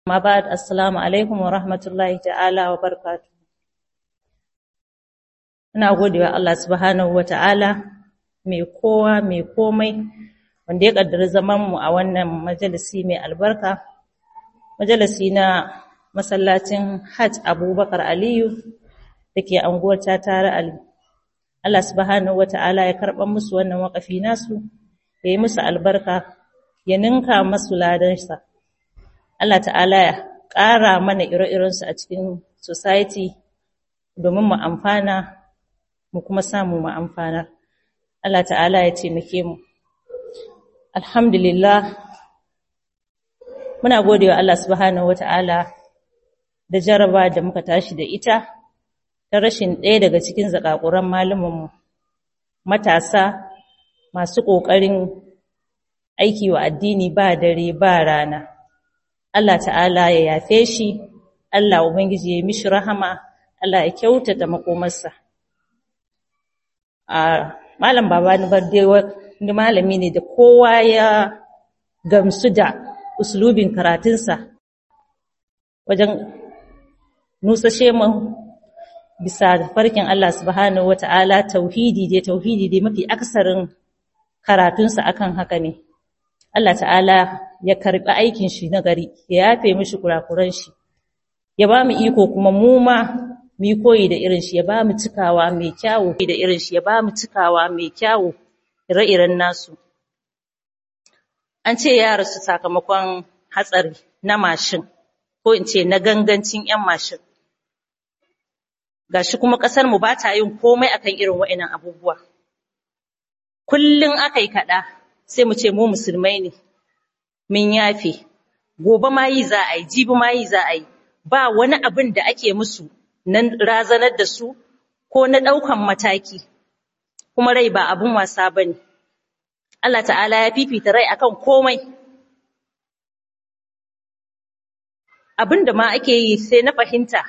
Ma ba assalamu alaikum wa rahmatullahi ta'ala wa barakatuh. Ina godewa Allah subhanahu wa ta'ala mai kowa mai komai wanda ya kaddara zaman mu a wannan majalisi mai albarka. Majalisi na masallacin Hajj Abubakar Aliyu dake anguwar Tatare Ali. Allah subhanahu wa ta'ala ya karɓar musu wannan waƙafi nasu, ya yi musu albarka, ya ninka masu ladansa. Allah ta'ala ya ƙara mana ire-irensu a cikin society domin mu amfana mu kuma samu mu amfana. Allah ta'ala ya taimake mu. Alhamdulillah, muna gode wa Allah subhanahu wa ta'ala da jaraba da muka tashi da ita ta rashin ɗaya daga cikin zakakuran malumanmu matasa masu ƙoƙarin aiki wa addini ba dare ba rana. Allah ta'ala ya yafe shi, Allah Ubangiji ya mishi rahama, Allah ya kyautata makomarsa. A Malam Babani Barde wani malami ne da kowa ya gamsu da uslubin karatunsa wajen nusashe mu bisa farkin Allah subhanahu wata'ala tauhidi dai tauhidi dai mafi aksarin karatunsa akan haka ne. Allah ta'ala ya karɓi aikin shi na gari, ya yafe mishi kurakuran shi, ya ba mu iko kuma mu ma mu yi koyi da irin shi, ya ba mu cikawa mai kyawu da irin shi, ya ba mu cikawa mai kyawu ire-iren nasu. An ce ya rasu sakamakon hatsari na mashin, ko in ce na gangancin ‘yan mashin. Gashi kuma ƙasar mu ba ta yin komai akan irin wa'inan abubuwa. Kullum aka yi kaɗa, sai mu ce mu musulmai ne. mun yafe gobe ma yi za a yi jibi ma yi za a yi ba wani abin da ake musu na razanar da su ko na ɗaukan mataki kuma rai ba abin wasa ba ne Allah ta'ala ya fifita rai akan komai abin da ma ake yi sai na fahimta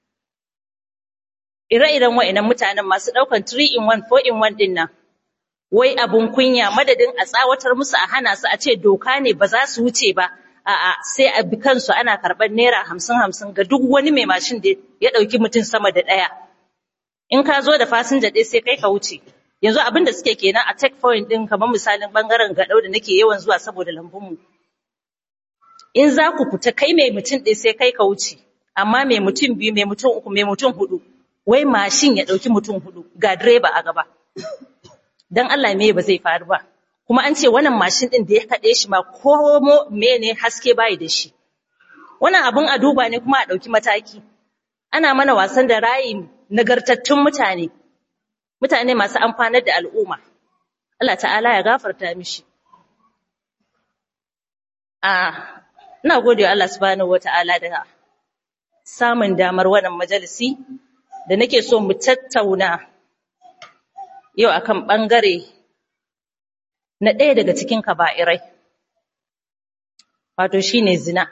ire-iren wa'inan mutanen masu ɗaukan 3 in 1 4 in 1 ɗin nan wai abun kunya madadin a tsawatar musu a hana su a ce doka ne ba za su wuce ba a'a sai a bi kansu ana karɓar naira hamsin hamsin ga duk wani mai mashin da ya ɗauki mutum sama da ɗaya in ka zo da fasinja ɗaya sai kai ka wuce yanzu abin da suke kenan a take point ɗin kamar misalin ɓangaren gaɗau da nake yawan zuwa saboda lambunmu in za ku fita kai mai mutum ɗaya sai kai ka wuce amma mai mutum biyu mai mutum uku mai mutum huɗu wai mashin ya ɗauki mutum huɗu ga direba a gaba dan Allah me ba zai faru ba kuma an ce wannan mashin din da ya kade shi ma ko mene haske bai da shi wannan abun a duba ne kuma a dauki mataki ana mana wasan da rayin nagartattun mutane mutane masu amfanar da al'umma Allah ta'ala ya gafarta mishi a ina gode Allah subhanahu wataala da samun damar wannan majalisi da nake so mu tattauna yau akan ɓangare na ɗaya daga cikin kaba'irai wato shine zina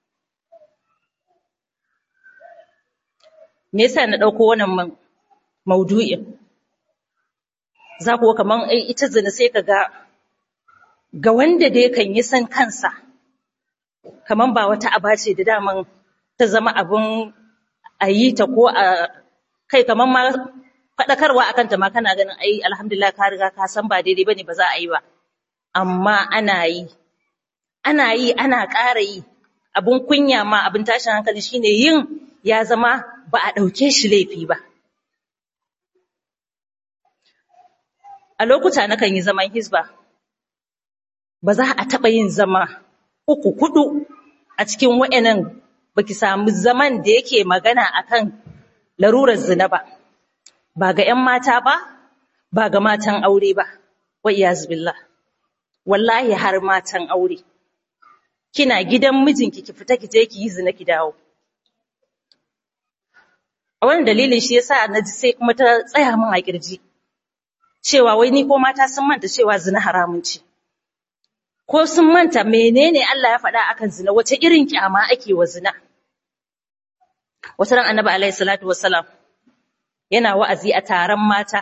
me yasa na ɗauko wannan maudu'in za ku kaman ai ita zina sai ka ga ga wanda dai kan yi san kansa kaman ba wata aba ce da daman ta zama abun a yi ta ko a kai kaman ma faɗakarwa a kanta ma kana ganin ai alhamdulillah ka riga ka san ba daidai bane ba za a yi ba amma ana yi ana yi ana ƙara yi abun kunya ma abun tashin hankali shine yin ya zama ba a ɗauke shi laifi ba a lokuta nakan yi zaman hisba ba za a taɓa yin zama uku kudu a cikin wa'annan baki samu zaman da yake magana akan larurar zina ba ba ga ‘yan mata ba, ba ga matan aure ba, wa'iyaz billah. Wallahi har matan aure, kina gidan mijinki ki fita ki je ki yi zina ki dawo. A wani dalilin shi yasa na ji sai kuma ta tsaya min a kirji, cewa wai ni ko mata sun manta cewa zina haramun ce. Ko sun manta menene Allah ya faɗa akan zina, wace irin kyama ake wa zina. Wata ran annabi alaihi salatu wassalam yana wa'azi a taron mata,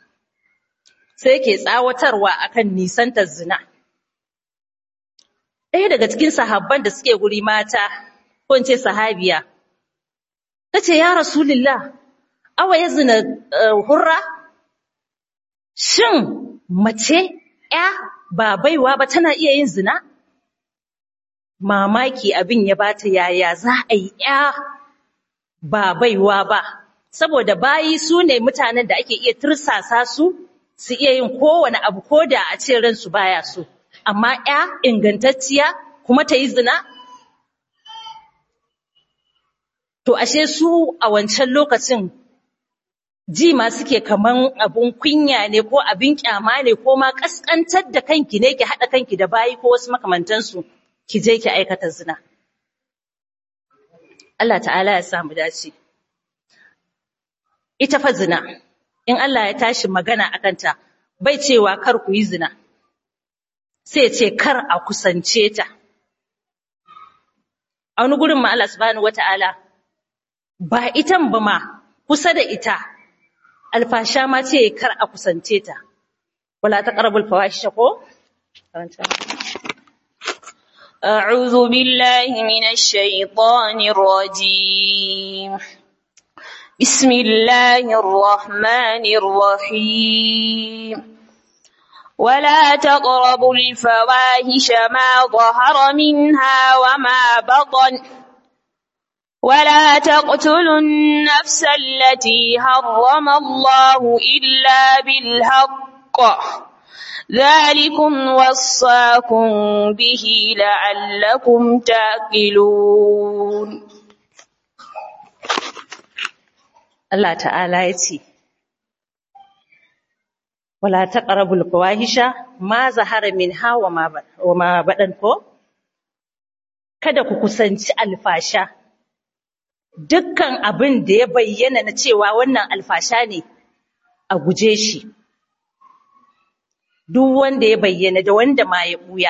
sai ke tsawatarwa akan nisantar zina. ɗaya daga cikin sahabban da suke guri mata ko in ce sahabiya ta ce ya rasulillah awa ya zina hurra shin mace ya ba baiwa ba tana iya yin zina mamaki abin ya bata yaya za a yi ya ba baiwa ba saboda bayi su ne mutanen da ake iya tursasa su su iya yin kowane abu ko da a ce ransu baya so amma ya ingantacciya kuma ta yi zina to ashe su a wancan lokacin ji ma suke kaman abun kunya ne ko abin kyama ne ko ma kaskantar da kanki ne ki haɗa kanki da bayi ko wasu makamantansu ki je ki aikata zina Allah ta'ala ya samu dace ita fa zina in Allah ya tashi magana akan ta bai cewa kar ku yi zina sai ce kar a kusance ta a wani gurin ma Allah subhanahu wata'ala ba itan ba ma kusa da ita alfasha ma ce kar a kusance ta wala taqrabul fawahisha ko أعوذ بالله من الشيطان الرجيم بسم الله الرحمن الرحيم ولا تقربوا الفواحش ما ظهر منها وما بطن ولا تقتلوا النفس التي حرم الله إلا بالحق ذلكم وصاكم به لعلكم تعقلون Allah ta'ala ya ce wala taqrabul fawahisha ma zahara minha wa ma wa ma badan ko kada ku kusanci alfasha dukkan abin da ya bayyana na cewa wannan alfasha ne a guje shi duk wanda ya bayyana da wanda ma ya buya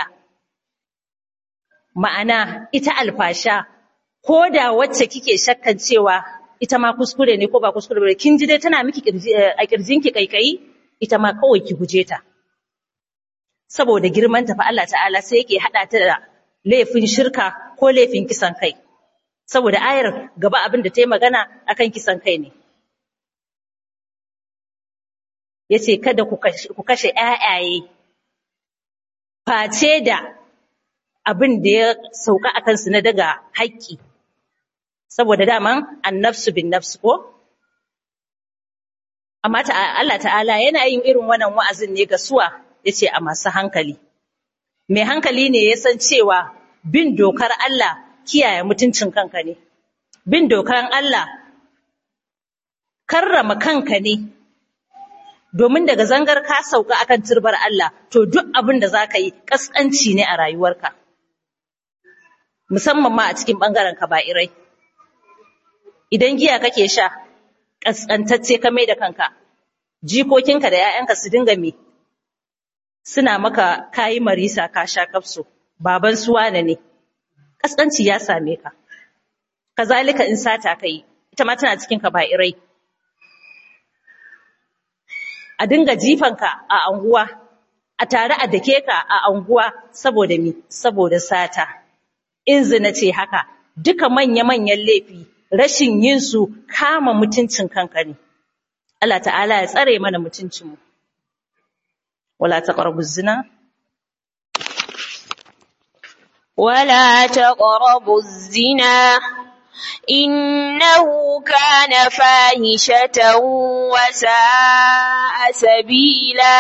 ma'ana ita alfasha ko da wacce kike shakkan cewa ita ma kuskure ne ko ba kuskure ba kin ji dai tana miki a kirjinki kaikayi ita ma kawai ki guje ta saboda girman ta fa Allah ta'ala sai yake hada ta da laifin shirka ko laifin kisan kai saboda ayar gaba abin da ta yi magana akan kisan kai ne yace kada ku kashe ku kashe ƴaƴaye face da abin da ya sauka akan su na daga haƙƙi saboda daman annafsu bin nafsu ko amma Allah ta'ala yana yin irin wannan wa'azin ne ga suwa yace a masu hankali mai hankali ne ya san cewa bin dokar Allah kiyaye mutuncin kanka ne bin dokar Allah karrama kanka ne domin daga zangar ka sauka akan turbar Allah to duk abin da zaka yi kaskanci ne a rayuwarka musamman ma a cikin bangaren kaba'irai idan giya kake sha kaskantacce ka mai da kanka jikokinka da 'ya'yanka su dinga me suna maka kayi marisa ka sha kafso baban su wane ne kaskanci ya same ka kazalika in sata kai ita ma tana cikin kaba'irai a dinga jifanka a anguwa a tare a dake ka a anguwa saboda mi saboda sata in zina ce haka duka manya-manyan laifi rashin yin su kama mutuncin kanka ne Allah ta'ala ya tsare mana mutuncinmu wala taqrabu zina ولا تقربوا الزنا إنه كان فاحشة وساء سبيلا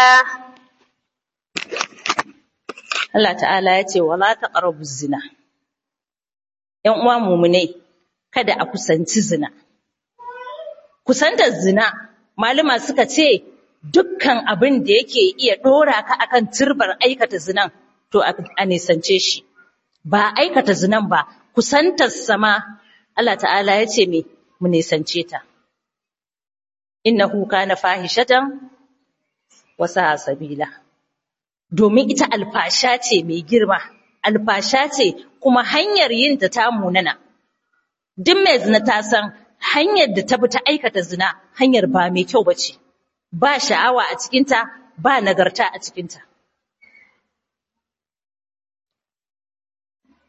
Allah ta'ala ya ce wala taqrabu zina ‘yan uwa mumunai kada a kusanci zina kusantar zina malama suka ce dukkan abin da yake iya ɗora ka akan turbar aikata zinan to a nisance shi ba aikata zinan ba kusantar sama Allah ta'ala ya ce me mu nisance ta innahu kana fahishatan wa sa'a sabila domin ita alfasha ce mai girma alfasha ce kuma hanyar yin ta ta munana duk mai zina ta san hanyar da ta bi ta aikata zina hanyar ba mai kyau bace ba sha'awa a cikinta ba nagarta a cikinta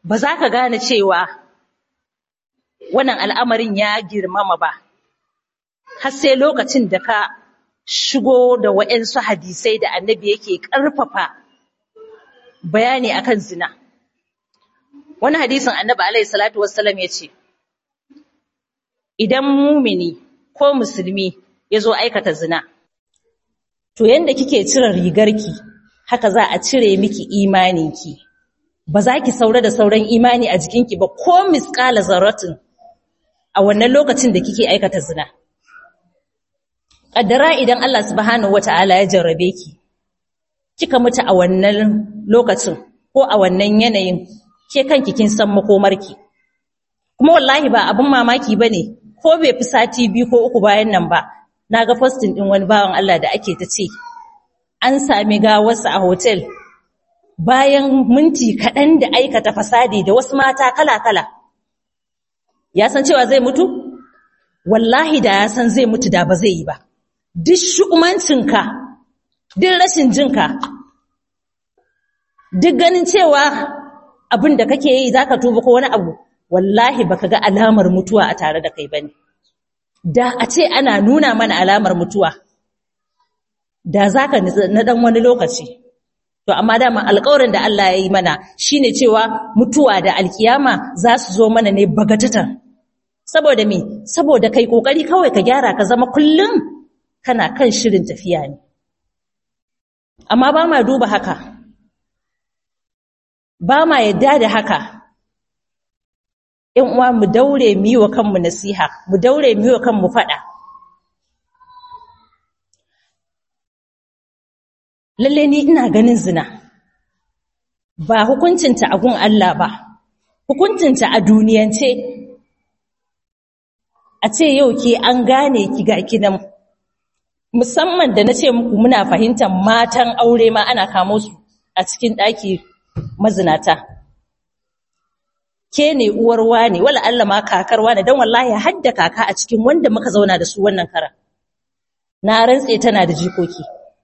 ba za ka gane cewa wannan al'amarin ya girmama ba har sai lokacin da ka shigo da waɗansu hadisai da annabi yake ƙarfafa bayani akan zina wani hadisin annabi alaihi salatu wassalam ya ce idan mumini ko musulmi ya zo aikata zina to yanda kike cire rigarki haka za a cire miki imaninki ba za ki saura da sauran imani a jikinki ba ko misƙala zarratin a wannan lokacin da kike aikata zina ƙaddara idan Allah subhanahu wata'ala ya jarrabe ki kika mutu a wannan lokacin ko a wannan yanayin ke kanki kin san makomarki kuma wallahi ba abin mamaki bane ko bai fi sati biyu ko uku bayan nan ba naga posting din wani bawan Allah da ake ta ce an sami gawarsa a hotel bayan minti kaɗan da aikata fasadi da wasu mata kala-kala ya san cewa zai mutu wallahi da ya san zai mutu da ba zai yi ba duk shu'umancinka duk rashin jinka duk ganin cewa abin da kake yi zaka tuba ko wani abu wallahi baka ga alamar mutuwa a tare da kai bane da a ce ana nuna mana alamar mutuwa da zaka na dan wani lokaci to amma dama alƙawarin da Allah ya yi mana shine cewa mutuwa da alkiyama za su zo mana ne bagatatan saboda me saboda kai kokari kawai ka gyara ka zama kullum kana kan shirin tafiya ne amma ba ma duba haka ba ma yadda da haka ‘yan uwa mu daure mu yi wa kanmu nasiha mu daure mu yi wa kanmu faɗa lalle ni ina ganin zina ba hukuncinta a gun Allah ba hukuncinta a duniyance a ce yau ke an gane ki ga kinan musamman da na ce muku muna fahimtar matan aure ma ana kamo su a cikin ɗaki mazinata ke ne uwar wane wala Allah ma kakar wane don wallahi hadda kaka a cikin wanda muka zauna da su wannan kara na rantse tana da jikoki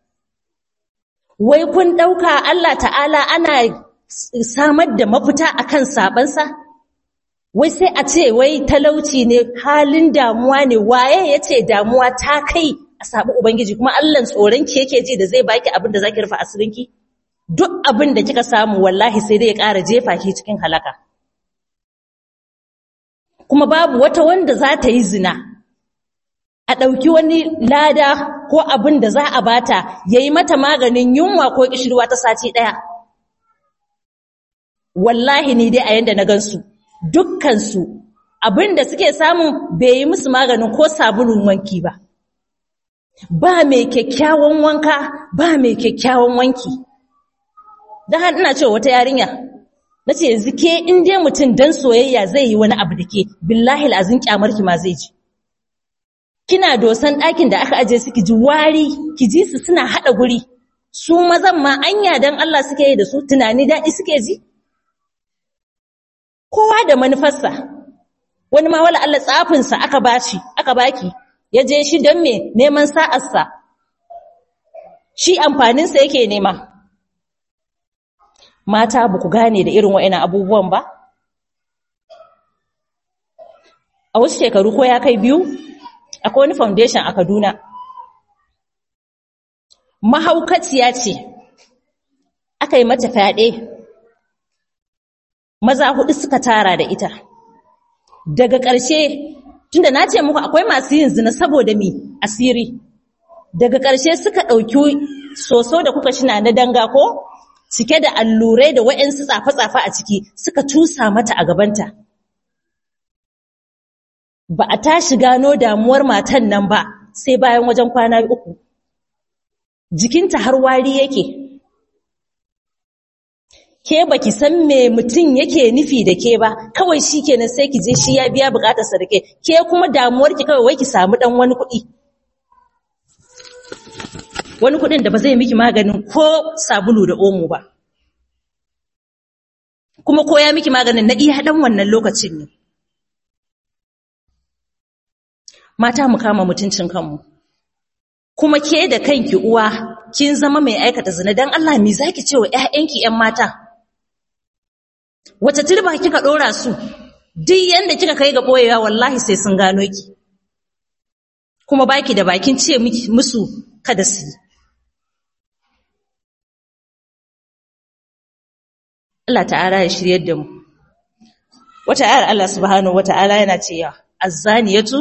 wai kun ɗauka Allah ta'ala ana samar da mafita akan sabansa wai sai a ce wai talauci ne halin damuwa ne waye ya ce damuwa ta kai a sabu ubangiji kuma Allah tsoronki yake ji da zai baki abin da zaki rufa asirinki duk abin da kika samu wallahi sai dai ya ƙara jefa ki cikin halaka kuma babu wata wanda za ta yi zina a ɗauki wani lada ko abin da za a bata ya yi mata maganin yunwa ko ƙishirwa ta sati ɗaya wallahi ni dai a yanda na gansu dukkansu abin da suke samu bai yi musu maganin ko sabulun wanki ba ba mai kyakkyawan wanka ba mai kyakkyawan wanki don har ina cewa wata yarinya na ce yanzu ke in dai mutum don soyayya zai yi wani abu da ke billahi lazin kyamarki ma zai ji kina dosan ɗakin da aka aje suki ji wari ki ji su suna haɗa guri su mazan ma anya don Allah suke yi da su tunani daɗi suke ji kowa da manufarsa wani ma wala Allah tsafinsa aka bashi aka baki ya je shi don me neman sa'arsa shi amfaninsa yake nema mata ba ku gane da irin wa'ina abubuwan ba a wasu shekaru ko ya kai biyu akwai wani foundation a kaduna mahaukaciya ce aka yi mata fyaɗe maza hudu suka tara da ita daga ƙarshe tunda na ce muku akwai masu yin zina saboda mi asiri daga ƙarshe suka ɗauki soso da kuka shina na danga ko cike da allurai da wa'yansu tsafe-tsafe a ciki suka cusa mata a gabanta ba a tashi gano damuwar matan nan ba sai bayan wajen kwana uku jikinta har wari yake ke baki san me mutum yake nufi da ke ba kawai shi kenan sai ki je shi ya biya bukatarsa da ke ke kuma damuwarki kawai wai ki samu dan wani kuɗi wani kuɗin da ba zai miki maganin ko sabulu da omo ba kuma ko ya miki maganin na iya dan wannan lokacin ne mata mu kama mutuncin kanmu kuma ke da kanki uwa kin zama mai aikata zina dan Allah me zaki ce wa ƴaƴanki ƴan mata wace turba kika ɗora su duk yanda kika kai ga ɓoyewa wallahi sai sun gano ki kuma baki da bakin ce musu kada su yi Allah ta'ala ya shiryar da mu wata ayar Allah subhanahu wata'ala yana cewa azzaniyatu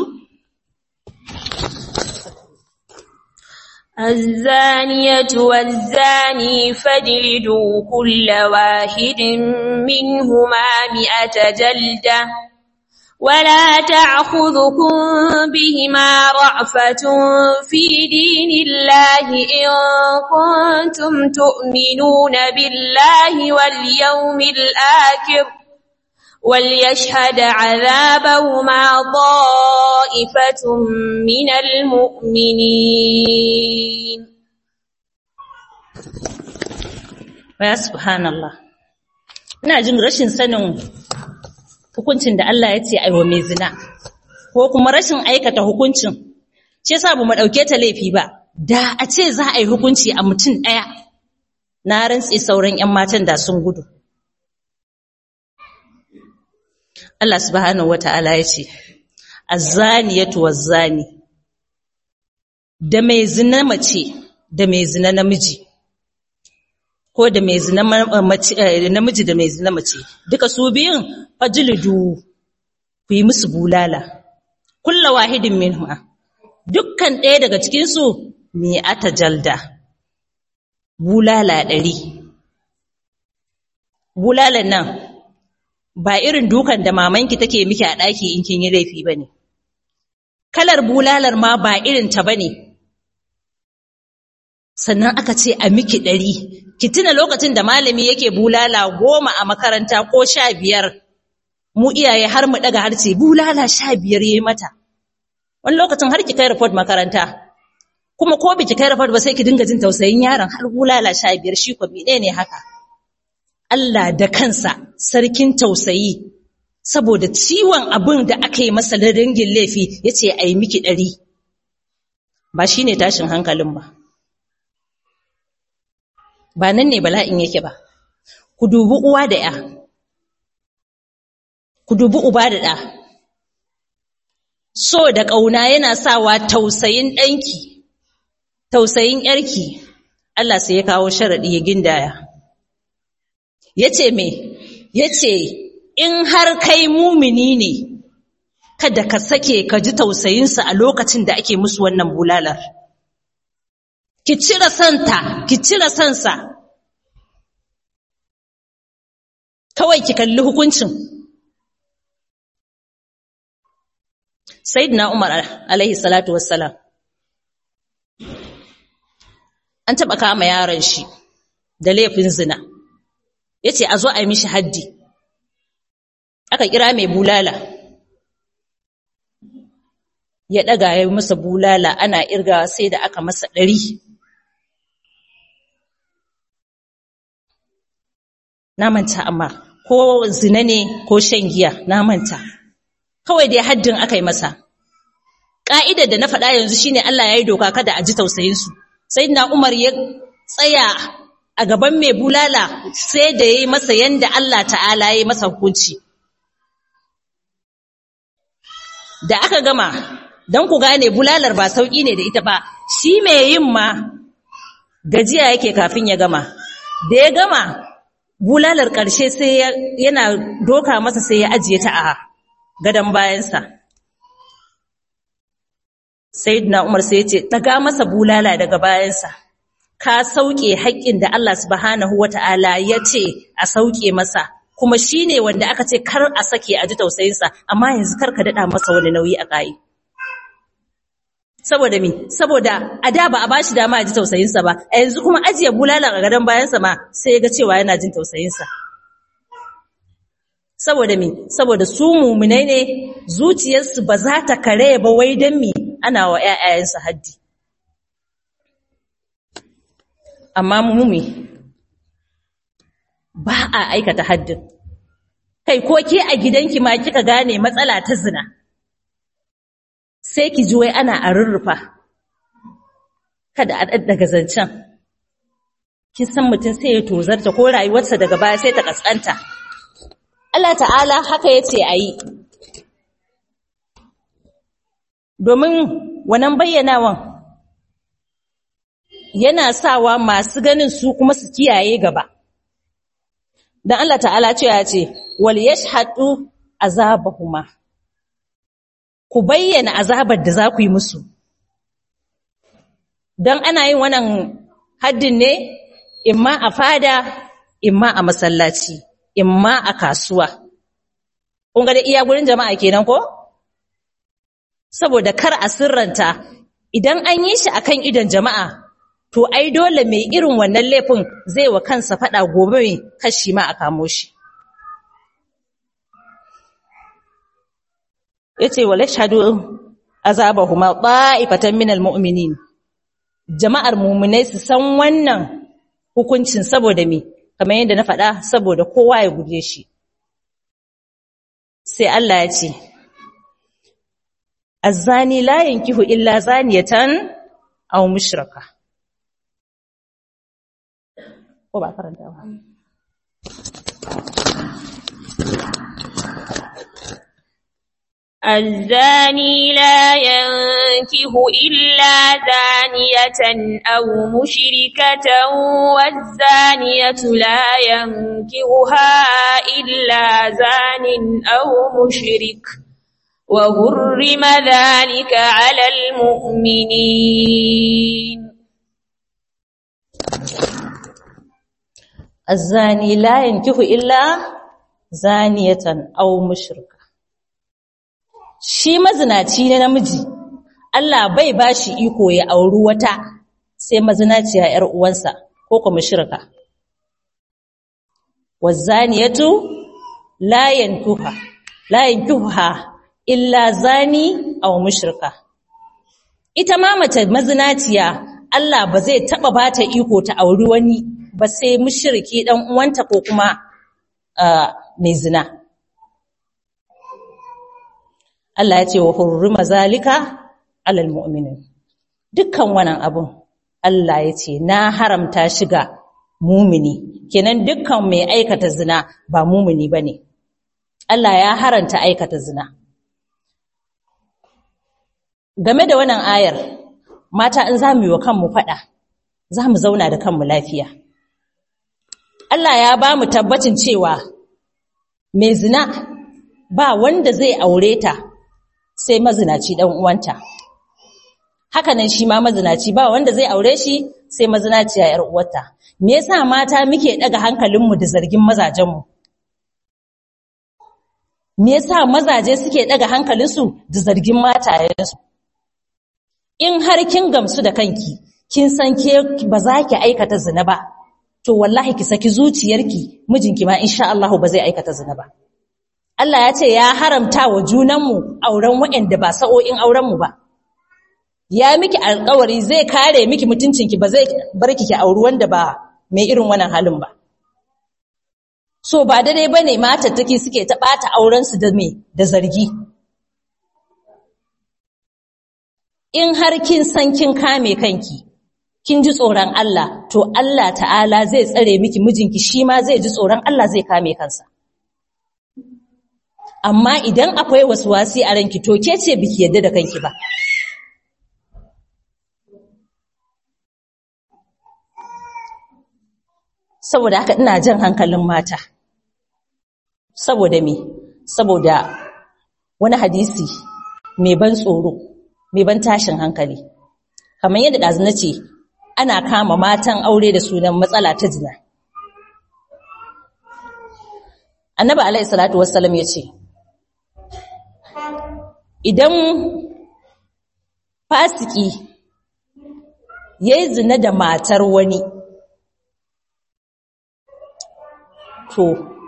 الزانية والزاني فاجلدوا كل واحد منهما مئة جلدة ولا تأخذكم بهما رأفة في دين الله إن كنتم تؤمنون بالله واليوم الآخر وليشهد عذابهما طائفة من المؤمنين ya subhanallah ina jin rashin sanin hukuncin da Allah ya ce aiwa mai zina ko kuma rashin aikata hukuncin ce yasa ba mu dauke ta laifi ba da a ce za a yi hukunci a mutum daya na rantsi sauran ƴan matan da sun gudu Allah subhanahu wata'ala ya ce azzaniyatu wazzani da mai zina mace da mai zina namiji ko da mai zina namiji da mai zina mace duka su biyun fajlidu ku yi musu bulala kulla wahidin minhuma dukkan ɗaya daga cikin su me ata jalda bulala ɗari bulalan nan ba irin dukan da mamanki take miki a ɗaki in kin yi laifi bane kalar bulalar ma ba irin ta bane sannan aka ce a miki ɗari ki tuna lokacin da malami yake bulala goma a makaranta ko sha biyar mu iyaye har mu ɗaga harce bulala sha biyar yi mata wani lokacin har ki kai report makaranta kuma ko biki kai report ba sai ki dinga jin tausayin yaron har bulala sha biyar shi ko ne haka Allah da kansa sarkin tausayi saboda ciwon abin da aka yi masa da dangin laifi ya ce a yi miki ɗari ba shi ne tashin hankalin ba ba nan ne bala'in yake ba ku dubi uwa da ya ku dubi uba da ɗa so da ƙauna yana sawa tausayin ɗanki tausayin ƴarki Allah sai ya kawo sharaɗi ya gindaya ya ce me ya ce in har kai mumini ne kada ka sake ka ji tausayinsa a lokacin da ake musu wannan bulalar ki cire santa ki cire sansa kawai ki kalli hukuncin sayyidina umar alaihi salatu wassalam an taba kama yaron shi da laifin zina yace a zo a yi mishi haddi aka kira mai bulala ya daga ya masa bulala ana irgawa sai da aka masa ɗari na manta amma ko zina ne ko shan giya na manta kawai dai haddin aka yi masa ƙa'idar da na faɗa yanzu shine Allah ya yi doka kada a ji tausayinsu sai na Umar ya tsaya a gaban mai bulala sai da ya yi masa yanda Allah ta'ala ya yi masa hukunci da aka gama don ku gane bulalar ba sauƙi ne da ita ba shi mai yin ma gajiya yake kafin ya gama da ya gama bulalar ƙarshe sai yana doka masa sai ya ajiye ta a gadon bayansa sayyidina umar sai ya ce ɗaga masa bulala daga bayansa ka sauke haƙƙin da Allah subhanahu wata'ala ya ce a sauke masa kuma shine wanda aka ce kar a sake a ji tausayinsa amma yanzu kar ka daɗa masa wani nauyi a ƙayi saboda mi saboda a da ba a bashi dama a ji tausayinsa ba a yanzu kuma ajiye bulalan a gadon bayansa ma sai ya ga cewa yana jin tausayinsa saboda mi saboda su mumunai ne zuciyarsu ba za ta kare ba wai don mi ana wa ƴaƴayensu haddi amma mumi ba a aikata haddin kai ko ke a gidanki ma kika gane matsala ta zina sai ki ji wai ana a rurrufa kada a daddaga zancen kin san mutum sai ya tozarta ko rayuwarsa daga baya sai ta kaskanta Allah ta'ala haka yace ayi domin wannan bayyanawan yana sawa masu ganin su kuma su kiyaye gaba dan Allah ta'ala ce ya ce wal yashhadu azabahuma ku bayyana azabar da za ku yi musu dan ana yin wannan haddin ne imma a fada imma a masallaci imma a kasuwa kun ga da iya gurin jama'a kenan ko saboda kar a sirranta idan an yi shi akan idon jama'a to ai dole mai irin wannan laifin zai wa kansa fada gobe kashi ma a kamo shi yace wala shahadu azabahuma ta'ifatan minal mu'minin jama'ar mu'minai su san wannan hukuncin saboda me kamar yadda na faɗa saboda kowa ya guje shi sai Allah ya ce azzani la yankihu illa zaniyatan aw mushraka ko ba karanta ba الزاني لا ينكه إلا زانية أو مشركة والزانية لا ينكهها إلا زان أو مشرك وهرم ذلك على المؤمنين الزاني لا ينكه إلا زانية أو مشركة shi mazinaci ne namiji Allah bai bashi iko ya auri wata sai mazinaciya ƴar uwansa ko kuma shirka wazaniyatu la yankuha la yankuha illa zani aw mushrika ita ma mace mazinaciya Allah ba zai taba bata iko ta auri wani ba sai mushriki dan uwanta ko kuma mai zina Allah ya ce wa hurrima zalika alal mu'minin dukkan wannan abun Allah ya ce na haramta shiga mumini kenan dukkan mai aikata zina ba mumini bane Allah ya haranta aikata zina game da wannan ayar mata in zamu yi wa kanmu fada zamu zauna da kanmu lafiya Allah ya ba mu tabbacin cewa mai zina ba wanda zai aure ta sai mazinaci dan uwanta haka nan shi ma mazinaci ba wanda zai aure shi sai mazinaciya yar uwarta me yasa mata muke daga hankalinmu da zargin mazajenmu me yasa mazaje suke daga hankalinsu da zargin matayensu in har kin gamsu da kanki kin san ke ba za ki aikata zina ba to wallahi ki saki zuciyarki mijinki ma insha Allah ba zai aikata zina ba Allah ya ce ya haramta wa junanmu auren waɗanda ba sa'o'in aurenmu ba. Ya miki alƙawari zai kare miki mutuncinki ba zai bar ki ki auri wanda ba mai irin wannan halin ba. So ba daidai ba ne matattaki suke ta ɓata aurensu da me da zargi. In har kin san kin kame kanki, kin ji tsoron Allah, to Allah ta'ala zai tsare miki mijinki shi ma zai ji tsoron Allah zai kame kansa. amma idan akwai wasu wasi a ranki to ke ce biki yadda da kanki ba saboda haka ina jan hankalin mata saboda me saboda wani hadisi mai ban tsoro mai ban tashin hankali kamar yadda ɗazu na ce ana kama matan aure da sunan matsala ta zina annabi alaihi salatu wassalam ya ce idan fasiki ya yi zina da matar wani to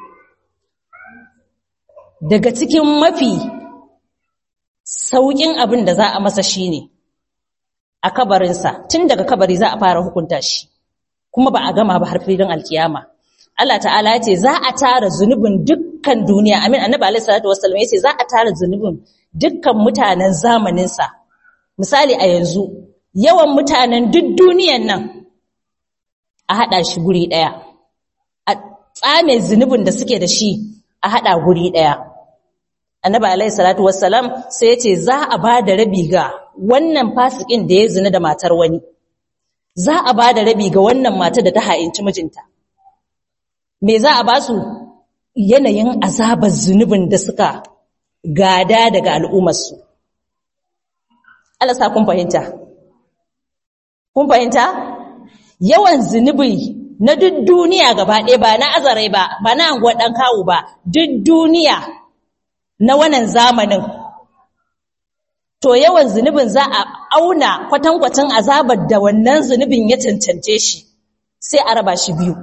daga cikin mafi sauƙin abin da za a masa shine a kabarinsa tun daga kabari za a fara hukunta shi kuma ba a gama ba har filin alkiyama Allah ta'ala ya ce za a tara zunubin dukkan duniya amin annabi alaihi salatu wassalam ya ce za a tara zunubin dukkan mutanen zamaninsa misali a yanzu yawan mutanen duk duniyan nan a haɗa shi guri ɗaya a tsame zunubin da suke da shi a haɗa guri ɗaya annabi alaihi salatu wassalam sai ya ce za a ba da rabi ga wannan fasikin da ya zina da matar wani za a ba da rabi ga wannan matar da ta ha'inci mijinta me za a ba su yanayin azabar zunubin da suka gada daga al'ummarsu Allah sa kun fahimta kun fahimta yawan zunubi na duk duniya gaba ɗaya ba na azarai ba ba na anguwar ɗan kawo ba duk duniya na wannan zamanin to yawan zunubin za a auna kwatankwacin azabar da wannan zunubin ya cancance shi sai a raba shi biyu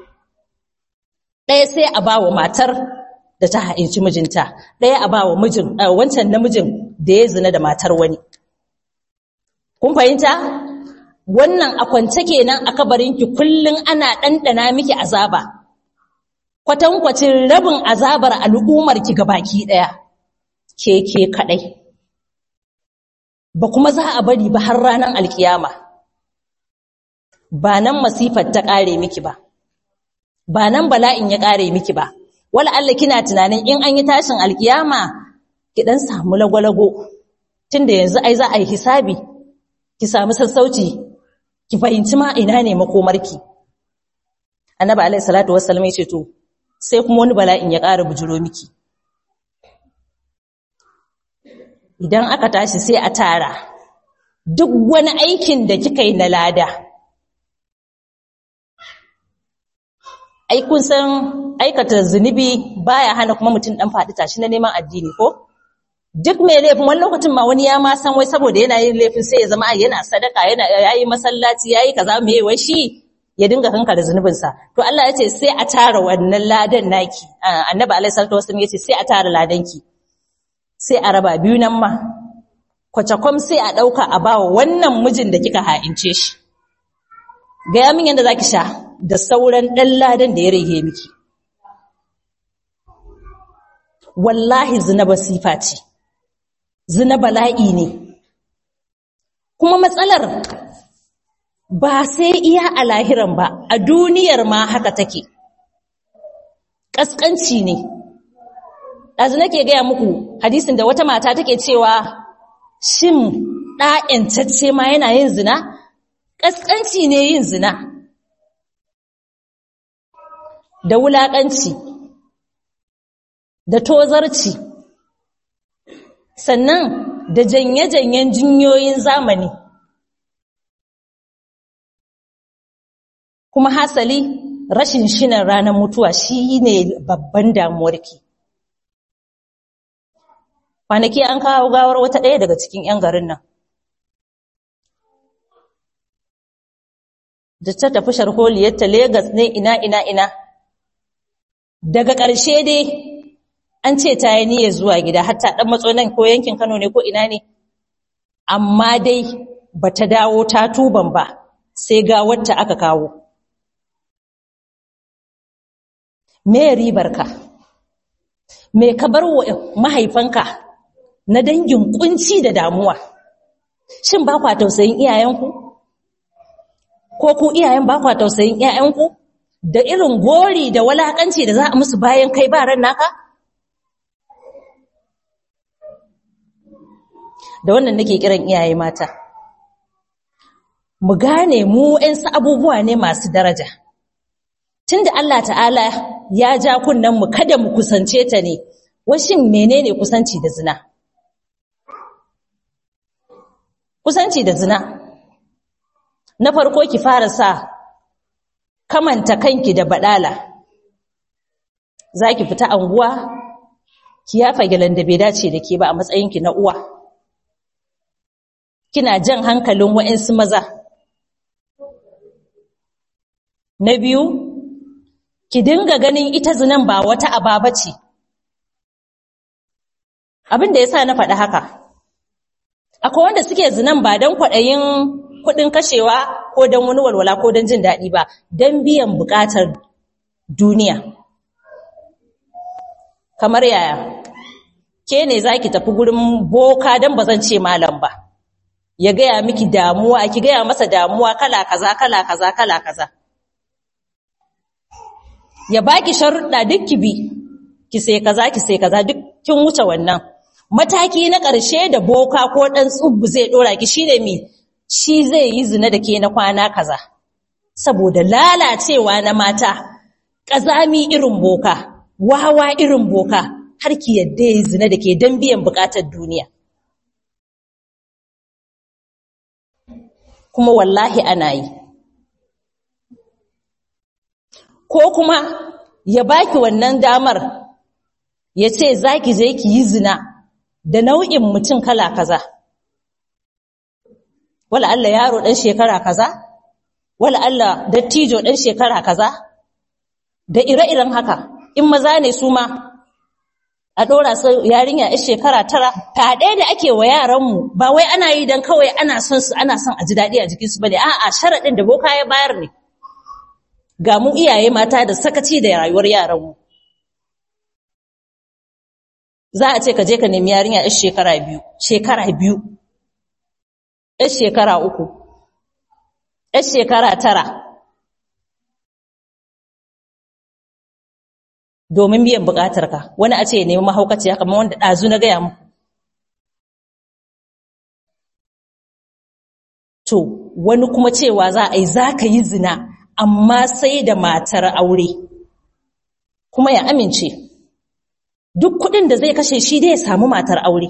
ɗaya sai a ba wa matar da ta hainci mijinta ɗaya a ba wa mijin wancan namijin da ya zina da matar wani kun fahimta wannan a kwance kenan a kabarinki kullun ana ɗanɗana miki azaba kwatankwacin rabin azabar al'ummarki baki ɗaya ke ke kaɗai ba kuma za a bari ba har ranar alkiyama ba nan masifar ta ƙare miki ba ba nan bala'in ya ƙare miki ba wala Allah kina tunanin in an yi tashin alkiyama ki dan samu lagwalago tunda yanzu ai za a yi hisabi ki samu sassauci ki fahimci ma ina ne makomarki annabi alaihi salatu wassalam yace to sai kuma wani bala'in ya ƙara bujuro miki idan aka tashi sai a tara duk wani aikin da kika yi na lada ai kun san aikata zunubi baya hana kuma mutum dan faɗi tashi na neman addini ko duk mai laifin wani lokacin ma wani ya ma san wai saboda yana yin laifin sai ya zama yana sadaka yana yayi masallaci yayi kaza me wai shi ya dinga kanka da zunubin sa to Allah ya ce sai a tara wannan ladan naki annabi alaihi salatu wasallam ya ce sai a tara ladanki sai a raba biyu nan ma kwacakwam sai a dauka a bawa wannan mijin da kika ha'ince shi ga min yanda zaki sha da sauran ɗan ladan da ya rage miki. Wallahi zina basifa ce, zina bala'i ne. Kuma matsalar ba sai iya a lahiran ba, a duniyar ma haka take. Ƙasƙanci ne. Ɗazu nake gaya muku hadisin da wata mata take cewa shin ɗa'yantacce ma yana yin zina? Ƙasƙanci ne yin zina. da wulaƙanci da tozarci sannan da janye-janyen jinyoyin zamani kuma hasali rashin shinan ranar mutuwa shi ne babban damuwarki kwanaki an kawo gawar wata ɗaya daga cikin 'yan garin nan da ta tafi sharholiyarta Legas ne ina ina ina daga ƙarshe dai an ce ta yi niyyar zuwa gida hatta ɗan matso nan ko yankin Kano ne ko ina ne amma dai ba ta dawo ta tuban ba sai ga wacce aka kawo me ribarka me ka bar wa mahaifanka na dangin kunci da damuwa shin ba kwa tausayin iyayenku ko ku iyayen ba kwa tausayin iyayenku da irin gori da walakanci da za a musu bayan kai ba ran naka? Da wannan nake kiran iyaye mata. Mu gane mu ‘yansu abubuwa ne masu daraja. Tunda Allah ta'ala ya ja kunnen mu kada mu kusance ta ne, washin menene kusanci da zina? Kusanci da zina. Na farko ki fara sa kamanta kanki da badala zaki fita anguwa ki yafa gilan da bai dace da ke ba a matsayinki na uwa kina jan hankalin wa'ansu maza na biyu ki dinga ganin ita zinan ba wata ababa ce abin da yasa na faɗi haka akwai wanda suke zinan ba don kwaɗayin kuɗin kashewa ko don wani walwala ko don jin daɗi ba don biyan buƙatar duniya kamar yaya ke ne za ki tafi gurin boka don ba zan ce malam ba ya gaya miki damuwa ki gaya masa damuwa kala kaza kala kaza kala kaza ya baki sharuɗa duk ki bi ki sai kaza ki sai kaza duk kin wuce wannan mataki na ƙarshe da boka ko ɗan tsubbu zai ɗora ki shine mi shi zai yi zina da ke na kwana kaza saboda lalacewa na mata ƙazami irin boka wawa irin boka har ki yadda yi zina da ke don biyan buƙatar duniya kuma wallahi ana yi ko kuma ya baki wannan damar ya ce za ki je ki yi zina da nau'in mutum kala kaza wala Allah yaro ɗan shekara kaza wala Allah dattijo ɗan shekara kaza da ire-iren haka in maza ne su ma a ɗora su yarinya a shekara tara fyaɗe da ake wa yaranmu ba wai ana yi don kawai ana son su ana son a ji daɗi a jikinsu ba ne a'a sharaɗin da boka ya bayar ne ga mu iyaye mata da sakaci da rayuwar yaranmu za a ce ka je ka nemi yarinya yar shekara biyu shekara biyu yar shekara uku yar shekara tara domin biyan bukatarka wani a ce ya nemi mahaukaciya kamar wanda ɗazu na gaya muku to wani kuma cewa za a yi za ka yi zina amma sai da matar aure kuma ya amince duk kuɗin da zai kashe shi dai ya samu matar aure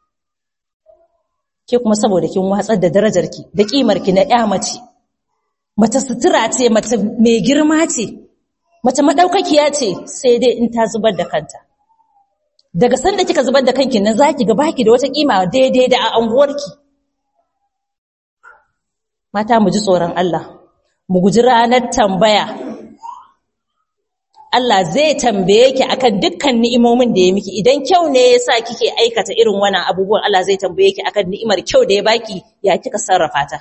ke kuma saboda kin watsar da darajarki da ƙimarki na ƴa mace mace sutura ce mace mai girma ce mace madaukakiya ce sai dai in ta zubar da kanta daga sanda kika zubar da kanki nan zaki ga baki da wata kima daidai da a anguwarki mata mu ji tsoron Allah mu guji ranar tambaya Allah zai tambaye ki akan dukkan ni'imomin da ya miki idan kyau ne yasa kike aikata irin wannan abubuwan Allah zai tambaye ki akan ni'imar kyau da ya baki ya kika sarrafa ta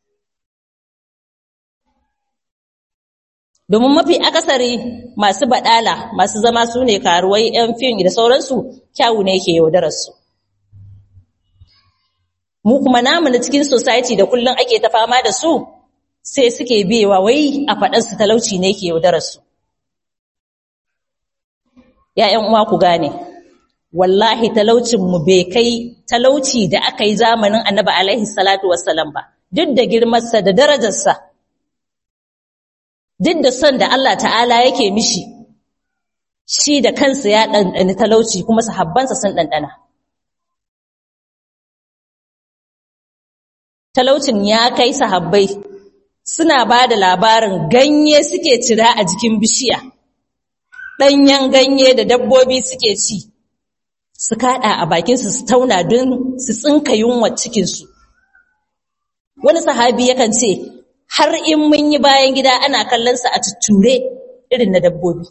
domin mafi akasari masu badala masu zama su ne karuwai yan fim da sauransu kyawu ne yake yaudararsu mu kuma namu na cikin society da kullum ake ta fama da su sai suke biyewa wai a faɗansu talauci ne yake yaudararsu ‘ya'yan uwa ku gane wallahi talaucinmu bai kai talauci da aka yi zamanin annaba alaihi salatu wassalam ba duk da girmarsa da darajarsa duk da son da Allah ta'ala yake mishi shi da kansa ya ɗanɗani talauci kuma sahabbansa sun ɗanɗana. Talaucin ya kai sahabbai suna ba da labarin ganye suke cira a jikin bishiya, ɗanyen ganye da dabbobi suke ci, su kaɗa a bakinsu su tauna don su tsinka yunwa cikinsu. Wani sahabi yakan ce, har in mun yi bayan gida ana kallonsa a tutture irin na dabbobi.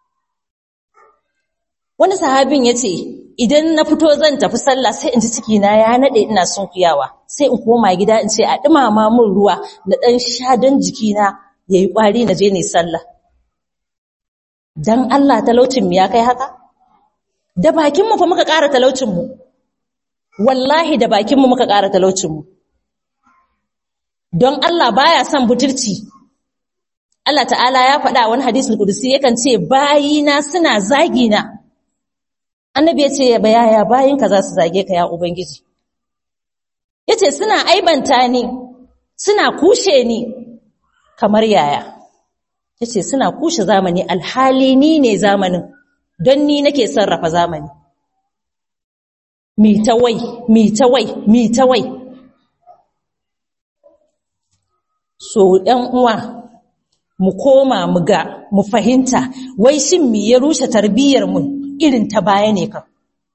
Wani sahabin ya ce, idan na fito zan tafi sallah sai in ji cikina ya naɗe ina sunkuyawa, sai in koma gida in ce a ɗumama mun ruwa na ɗan sha don jikina ya yi ƙwari na je ne sallah. Don Allah talaucinmu ya kai haka? Da bakinmu fa muka ƙara talaucinmu, wallahi da bakinmu muka ƙara talaucinmu. don Allah baya son butulci Allah ta'ala ya faɗa wani hadisul kudusi yakan ce bayina suna zagina annabi ya ce ya bayaya bayinka za su zage ka ya ubangiji yace suna aibanta ni suna kushe ni kamar yaya yace suna kushe zamani alhali ni ne zamanin don ni nake sarrafa zamani mi ta wai mi ta wai mi ta wai so ɗan uwa mu koma mu ga mu fahimta wai shin me ya rushe tarbiyyar mu irin ta baya ne kan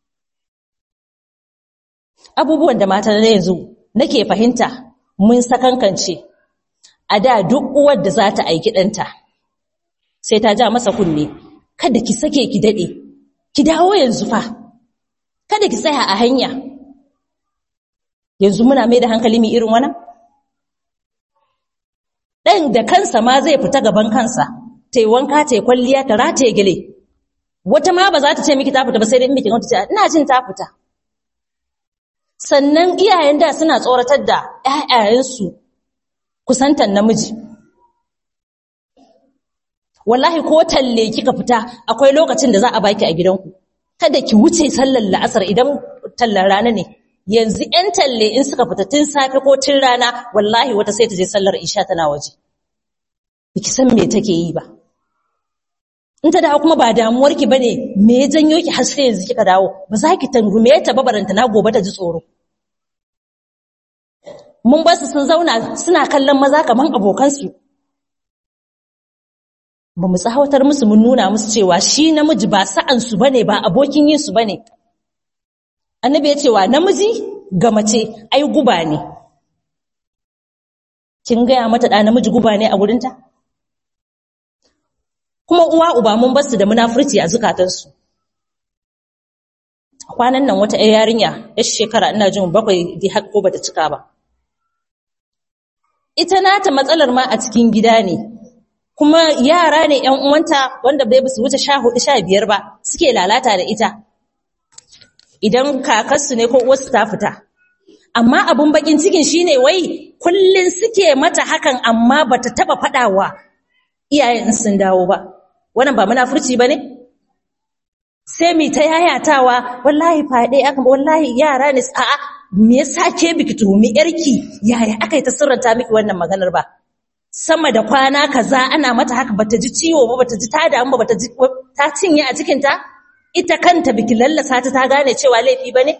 abubuwan da mata na yanzu nake fahimta mun sakankance a da duk uwar da za ta aiki ɗanta sai ta ja masa kunne kada ki sake ki daɗe ki dawo yanzu fa kada ki tsaya a hanya yanzu muna mai da hankali mai irin wannan ɗan da kansa ma zai fita gaban kansa ta yi wanka ta yi kwalliya ta rataye gile wata ma ba za ta ce miki ta fita ba sai dai miki wata ce ina jin ta fita sannan iyayen da suna tsoratar da ƴaƴayensu kusantan namiji wallahi ko talle kika fita akwai lokacin da za a baki a gidanku kada ki wuce sallar la'asar idan tallar rana ne yanzu ƴan talle in suka fita tun safe ko tun rana wallahi wata sai ta je sallar isha tana waje biki san me take yi ba in ta dawo kuma ba damuwar ki bane me ya janyo ki har sai yanzu kika dawo ba za ki tangume ta ba baranta na gobe ta ji tsoro mun ba su sun zauna suna kallon maza kaman abokansu ba mu tsawatar musu mun nuna musu cewa shi namiji ba sa'ansu bane ba abokin yin su bane annabi ya cewa namiji ga mace ai guba ne kin gaya mata da namiji guba ne a gurinta kuma uwa uba mun basu da munafurci a zukatansu kwanan nan wata yarinya yar shekara ina jin bakwai di har ko bata cika ba ita nata matsalar ma a cikin gida ne kuma yara ne ƴan uwanta wanda bai su wuce 14 15 ba suke lalata da ita idan kakarsu ne ko uwarsu ta fita amma abun bakin cikin shine wai kullun suke mata hakan amma bata taba fadawa iyayen sun dawo ba wannan ba munafurci bane sai mi ta yayatawa wallahi fade aka wallahi yara ne a'a me yasa ke biki tuhumi yarki yaya aka yi ta sirranta miki wannan maganar ba sama da kwana kaza ana mata haka bata ji ciwo ba bata ji ta damu ba bata ji ta cinye a cikin ta ita kanta biki lallasa ta ta gane cewa laifi bane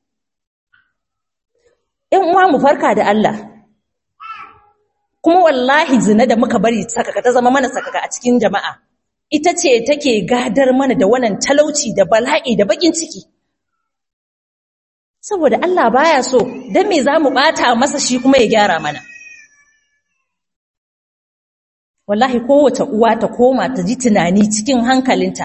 in uwa mu farka da Allah kuma wallahi zina da muka bari sakaka ta zama mana sakaka a cikin jama'a ita ce take gadar mana da wannan talauci da bala'i da bakin ciki saboda Allah baya so dan me zamu bata masa shi kuma ya gyara mana wallahi kowace uwa ta koma ta ji tunani cikin hankalinta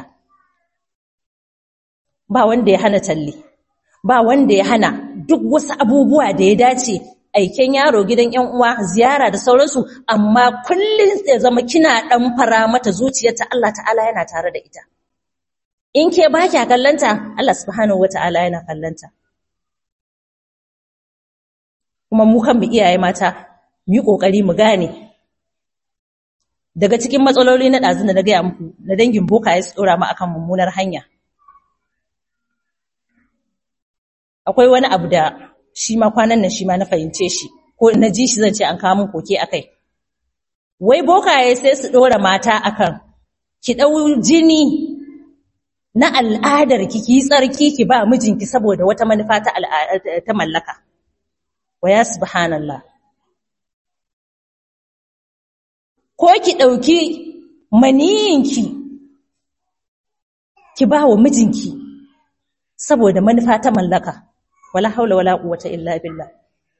ba wanda ya hana talle ba wanda ya hana duk wasu abubuwa da ya dace aiken yaro gidan ƴan uwa ziyara da sauransu amma kullun ya zama kina dan fara mata zuciyarta Allah ta'ala yana tare da ita in ke ba kya kallanta Allah subhanahu wata'ala yana kallanta kuma mu kan mu iyaye mata mu yi kokari mu gane daga cikin matsaloli na ɗazu da na gaya muku na dangin boka ya tsora mu akan mummunar hanya akwai wani abu da shi ma kwanan nan shi ma na fahimce shi ko na ji shi zan ce an kawo min koke akai wai bokaye sai su ɗora mata akan ki ɗau jini na al'adar ki ki tsarki ki ba mijinki saboda wata manufa ta ta mallaka wa ya subhanallah ko ki ɗauki maniyinki ki ba wa mijinki saboda manufa ta mallaka wala haula wala quwwata illa billah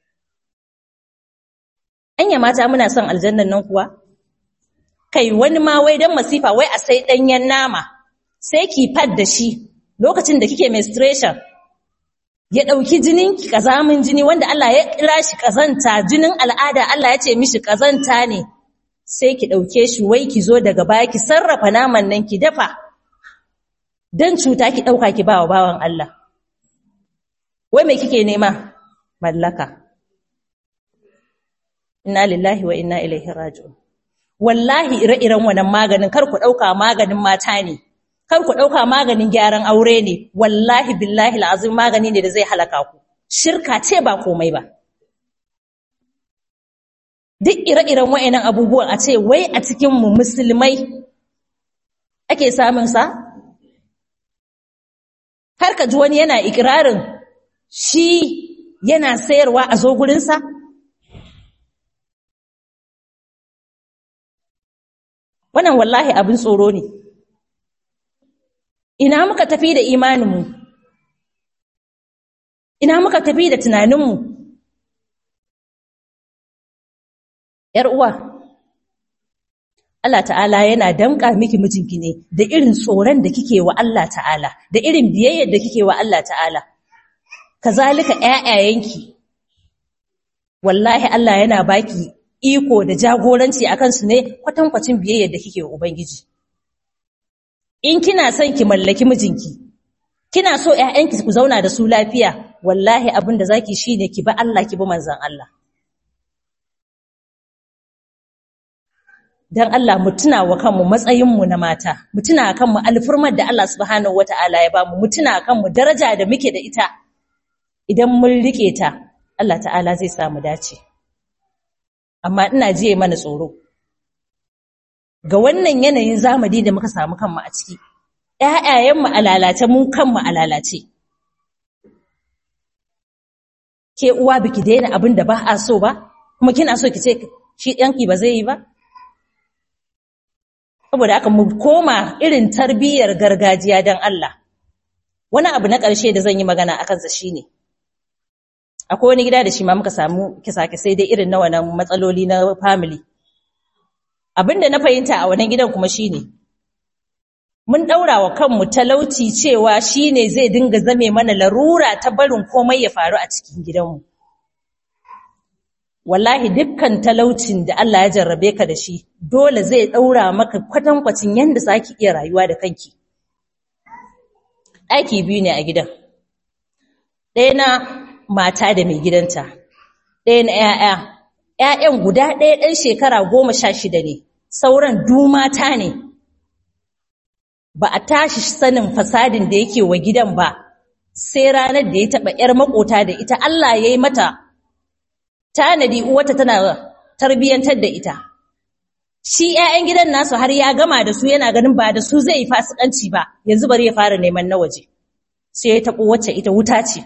anya mata muna son aljannan nan kuwa kai wani ma wai dan masifa wai a sai danyen nama sai ki fad da shi lokacin da kike menstruation ya dauki jinin ki kazamin jini wanda Allah ya kira shi kazanta jinin al'ada Allah ya ce mishi kazanta ne sai ki ɗauke shi wai ki zo daga baya ki sarrafa naman nan ki dafa don cuta ki ɗauka ki bawa bawan Allah. Wai mai kike nema? Mallaka. Inna lillahi wa inna ilaihi raji'un. Wallahi ire-iren wannan maganin kar ku ɗauka maganin mata ne, kar ku ɗauka maganin gyaran aure ne, wallahi billahi la'azim magani ne da zai halaka ku. Shirka ce ba komai ba. duk ire-iren wa'annan abubuwan a ce wai a cikinmu musulmai ake samun sa har ka ji wani yana ikirarin shi yana sayarwa a zo gurinsa wannan wallahi abin tsoro ne ina muka tafi da imaninmu ina muka tafi da tunaninmu ‘yar uwa, Allah ta'ala yana damƙa miki mijinki ne da irin tsoron da kike wa Allah ta'ala, da irin biyayyar da kike wa Allah ta'ala. Kazalika ‘ya'yayenki, wallahi Allah yana baki iko da jagoranci a kansu ne kwatankwacin biyayyar da kike wa Ubangiji. In kina son ki mallaki mijinki, kina so ‘ya'yanki ku zauna da su lafiya, wallahi abin da zaki shi ne ki bi Allah ki bi manzan Allah. dan Allah mu tuna wa kanmu matsayinmu na mata mu tuna kanmu alfurmar da Allah subhanahu wataala ya bamu mu tuna kanmu daraja da muke da ita idan mun rike ta Allah ta'ala zai samu dace amma ina jiye mana tsoro ga wannan yanayin zamani da muka samu kanmu a ciki ƴaƴayenmu a lalace mun kanmu a lalace ke uwa biki daina abin da ba a so ba kuma kina so ki ce shi ɗanki ba zai yi ba saboda aka mu koma irin tarbiyyar gargajiya don Allah wani abu na ƙarshe da zan yi magana a kansa shine akwai wani gida da shi ma muka samu kisa-kisai dai irin na wannan matsaloli na family abinda na fahimta a wannan gidan kuma shine mun daura wa kanmu talauci cewa shine zai dinga zame mana larura ta barin komai ya faru a cikin gidanmu wallahi dukkan talaucin da Allah ya jarrabe ka da shi dole zai daura maka kwatankwacin yanda zaki iya rayuwa da kanki ɗaki biyu ne a gidan ɗaya na mata da mai gidanta ɗaya na ‘ya'ya ‘ya'yan guda ɗaya ɗan shekara goma sha shida ne sauran du mata ne ba a tashi sanin fasadin da yake wa gidan ba sai ranar da ya taɓa ‘yar makota da ita Allah ya yi mata tanadi uwata tana tarbiyyantar da ita shi ‘ya'yan gidan nasu har ya gama da su yana ganin ba da su zai yi fasikanci ba yanzu bari ya fara neman na waje sai ya taɓo wacce ita wuta ce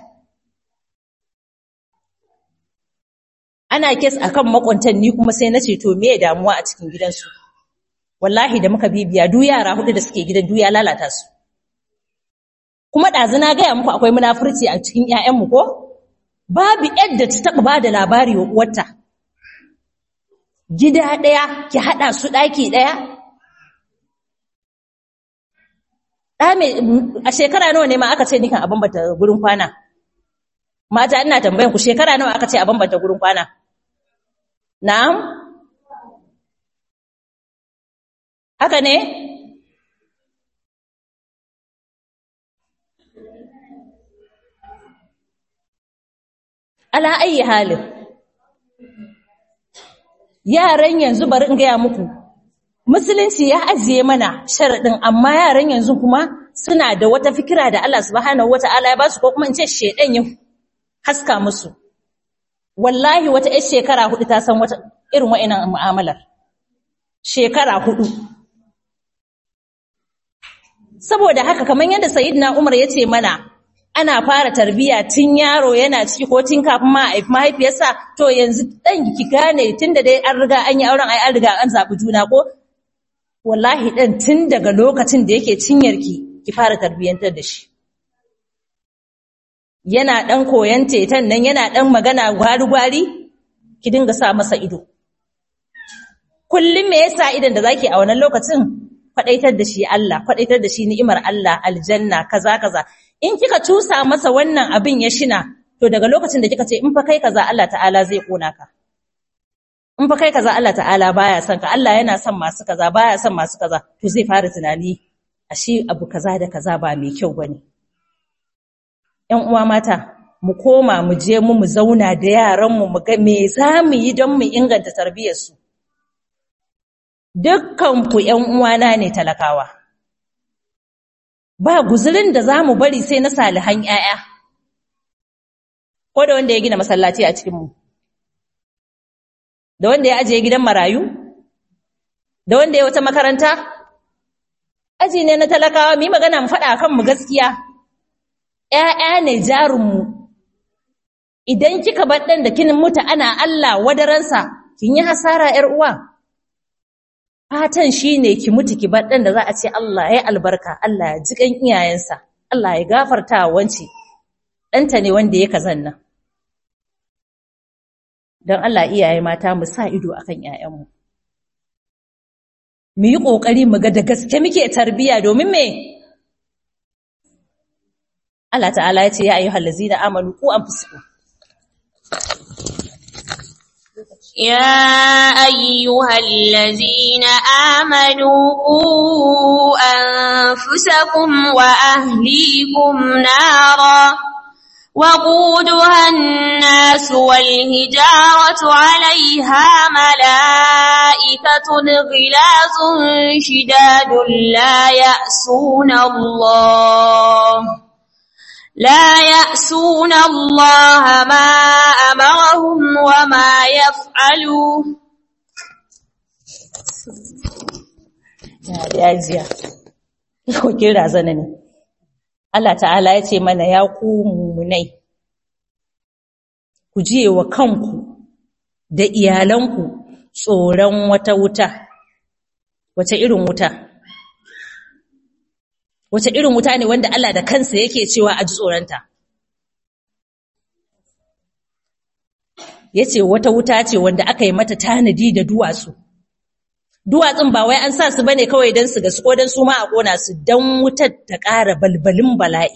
ana kes akan makwantan ni kuma sai na ce to me damuwa a cikin gidansu wallahi da muka bibiya duk yara hudu da suke gidan duk ya lalata su kuma ɗazu na gaya muku akwai munafurci a cikin ƴaƴanmu ko babu yadda ta taɓa ba da labari wa uwarta gida ɗaya ki haɗa su ɗaki ɗaya a shekara nawa ne ma aka ce nikan a bambanta gurin kwana mata ina tambayan ku shekara nawa aka ce a bambanta gurin kwana na'am haka ne ala ayi halin yaran yanzu bari in gaya muku musulunci ya ajiye mana sharaɗin amma yaran yanzu kuma suna da wata fikira da Allah subhanahu wata'ala ya ba su ko kuma in ce shedan ya haska musu wallahi wata ƴar shekara hudu ta san wata irin wa'annan mu'amalar shekara hudu saboda haka kamar yadda sayyidina Umar ya ce mana ana fara tarbiya tun yaro yana ciki ko tun kafin ma a mahaifiyarsa to yanzu dan ki gane tunda dai an riga an yi auren ai an riga an zabi juna ko wallahi dan tun daga lokacin da yake cinyarki ki fara tarbiyantar da shi yana dan koyan tetan nan yana dan magana gwari-gwari ki dinga sa masa ido kullum me yasa idan da zaki a wannan lokacin kwadaitar da shi Allah kwadaitar da shi ni'imar Allah aljanna kaza kaza in kika cusa masa wannan abin ya shina to daga lokacin da kika ce in fa kai kaza Allah ta'ala zai kona ka in fa kai kaza Allah ta'ala baya son ka Allah yana son masu kaza baya son masu kaza to zai fara tunani ashe abu kaza da kaza ba mai kyau bane ƴan uwa mata mu koma mu je mu mu zauna da yaran mu mu ga me za mu yi don mu inganta tarbiyyar su dukkan ku ƴan uwana ne talakawa ba guzurin da za mu bari sai na salihan ‘ya'ya, ko da wanda ya gina masallaci a cikinmu, da wanda ya ajiye gidan marayu, da wanda ya wata makaranta, aji ne na talakawa, mi magana mu faɗa kanmu gaskiya, ‘ya'ya ne jarinmu, idan kika baɗin da kinin mutu ana Allah wadaransa, kin yi hasara ‘yar uwa. fatan shi ne ki mutu ki bar ɗan da za a ce Allah ya albarka, Allah ya ji ƙan iyayensa, Allah ya gafarta wanci, ɗanta ne wanda ya kazan nan. Don Allah iyaye mata mu sa ido a kan ‘ya'yanmu. Mu yi ƙoƙari mu ga da gaske muke tarbiyya domin me? Allah ta'ala ya ce, Ya ayyuhal lazina amanu ku an fusko. يا أيها الذين آمنوا قوا أنفسكم وأهليكم نارا وقودها الناس والهجارة عليها ملائكة غلاظ شداد لا يأسون الله لا يأسون الله ما أمرهم وما يفعلون ya jiya wakil razana ne Allah ta'ala ya ce mana ya ku mummunai ku jiye wa kanku da iyalanku tsoron wata wuta wace irin wuta wace irin wuta ne wanda Allah da kansa yake cewa a ji tsoronta yace wata wuta ce wanda aka yi mata tanadi da duwatsu duwatsun ba wai an sa su bane kawai don su gasu ko don su ma a kona su don wutar ta ƙara balbalin bala'i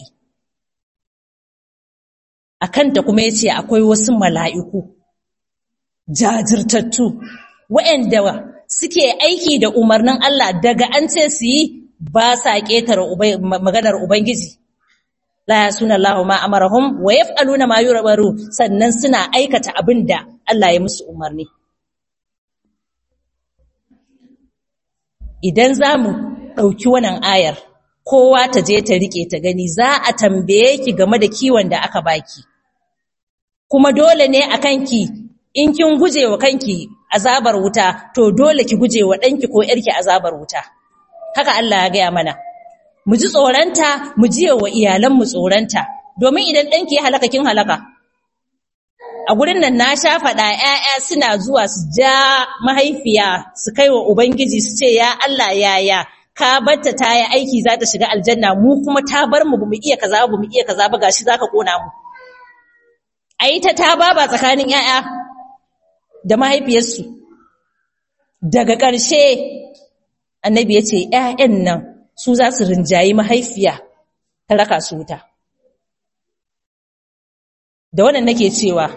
a kanta kuma ya ce akwai wasu mala'iku jajirtattu waɗanda suke aiki da umarnin Allah daga an ce su yi ba sa ƙetare maganar Ubangiji la ya suna Allah ma amarahum wa yaf'aluna ma yurabaru sannan suna aikata abin da Allah ya musu umarni idan za mu ɗauki wannan ayar kowa ta je ta riƙe ta gani za a tambaye ki game da kiwon da aka baki kuma dole ne a kanki in kin guje wa kanki azabar wuta to dole ki guje wa ɗanki ko ‘yarki azabar wuta haka Allah ya gaya mana mu ji tsoronta mu jiye wa iyalanmu tsoronta domin idan ɗanki ya halaka kin halaka a gurin nan na sha faɗa ‘ya'ya suna zuwa su ja mahaifiya su kai wa Ubangiji su ce, “Ya Allah yaya, ka batta ta yi aiki za ta shiga aljanna, mu kuma ta bar mu ba mu iya kaza ba mu iya kaza ba gashi za ka ƙona mu.” A yi ta ta ba tsakanin ‘ya'ya da mahaifiyarsu. Daga ƙarshe, annabi ya ce, ‘ya'yan nan su za su rinjayi mahaifiya ta raka su wuta. Da wannan nake cewa,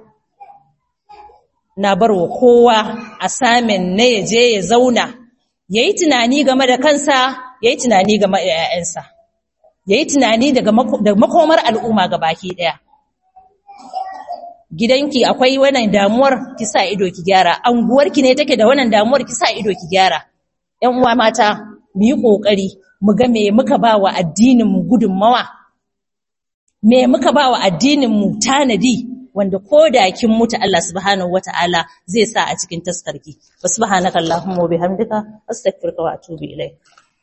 na bar wa kowa a samin na ya je ya zauna ya yi tunani game da kansa ya yi tunani game da ‘ya'yansa ya yi tunani da makomar al'umma ga baki ɗaya gidanki akwai wannan damuwar ki sa ido ki gyara anguwarki ne take da wannan damuwar ki sa ido ki gyara ‘yan uwa mata mu yi ƙoƙari mu ga me muka ba wa addininmu gudunmawa me muka ba wa addininmu tanadi wanda ko da kin mutu Allah subhanahu wata'ala zai sa a cikin taskarki wa subhanaka allahumma wa bihamdika astaghfiruka wa atubu ilayk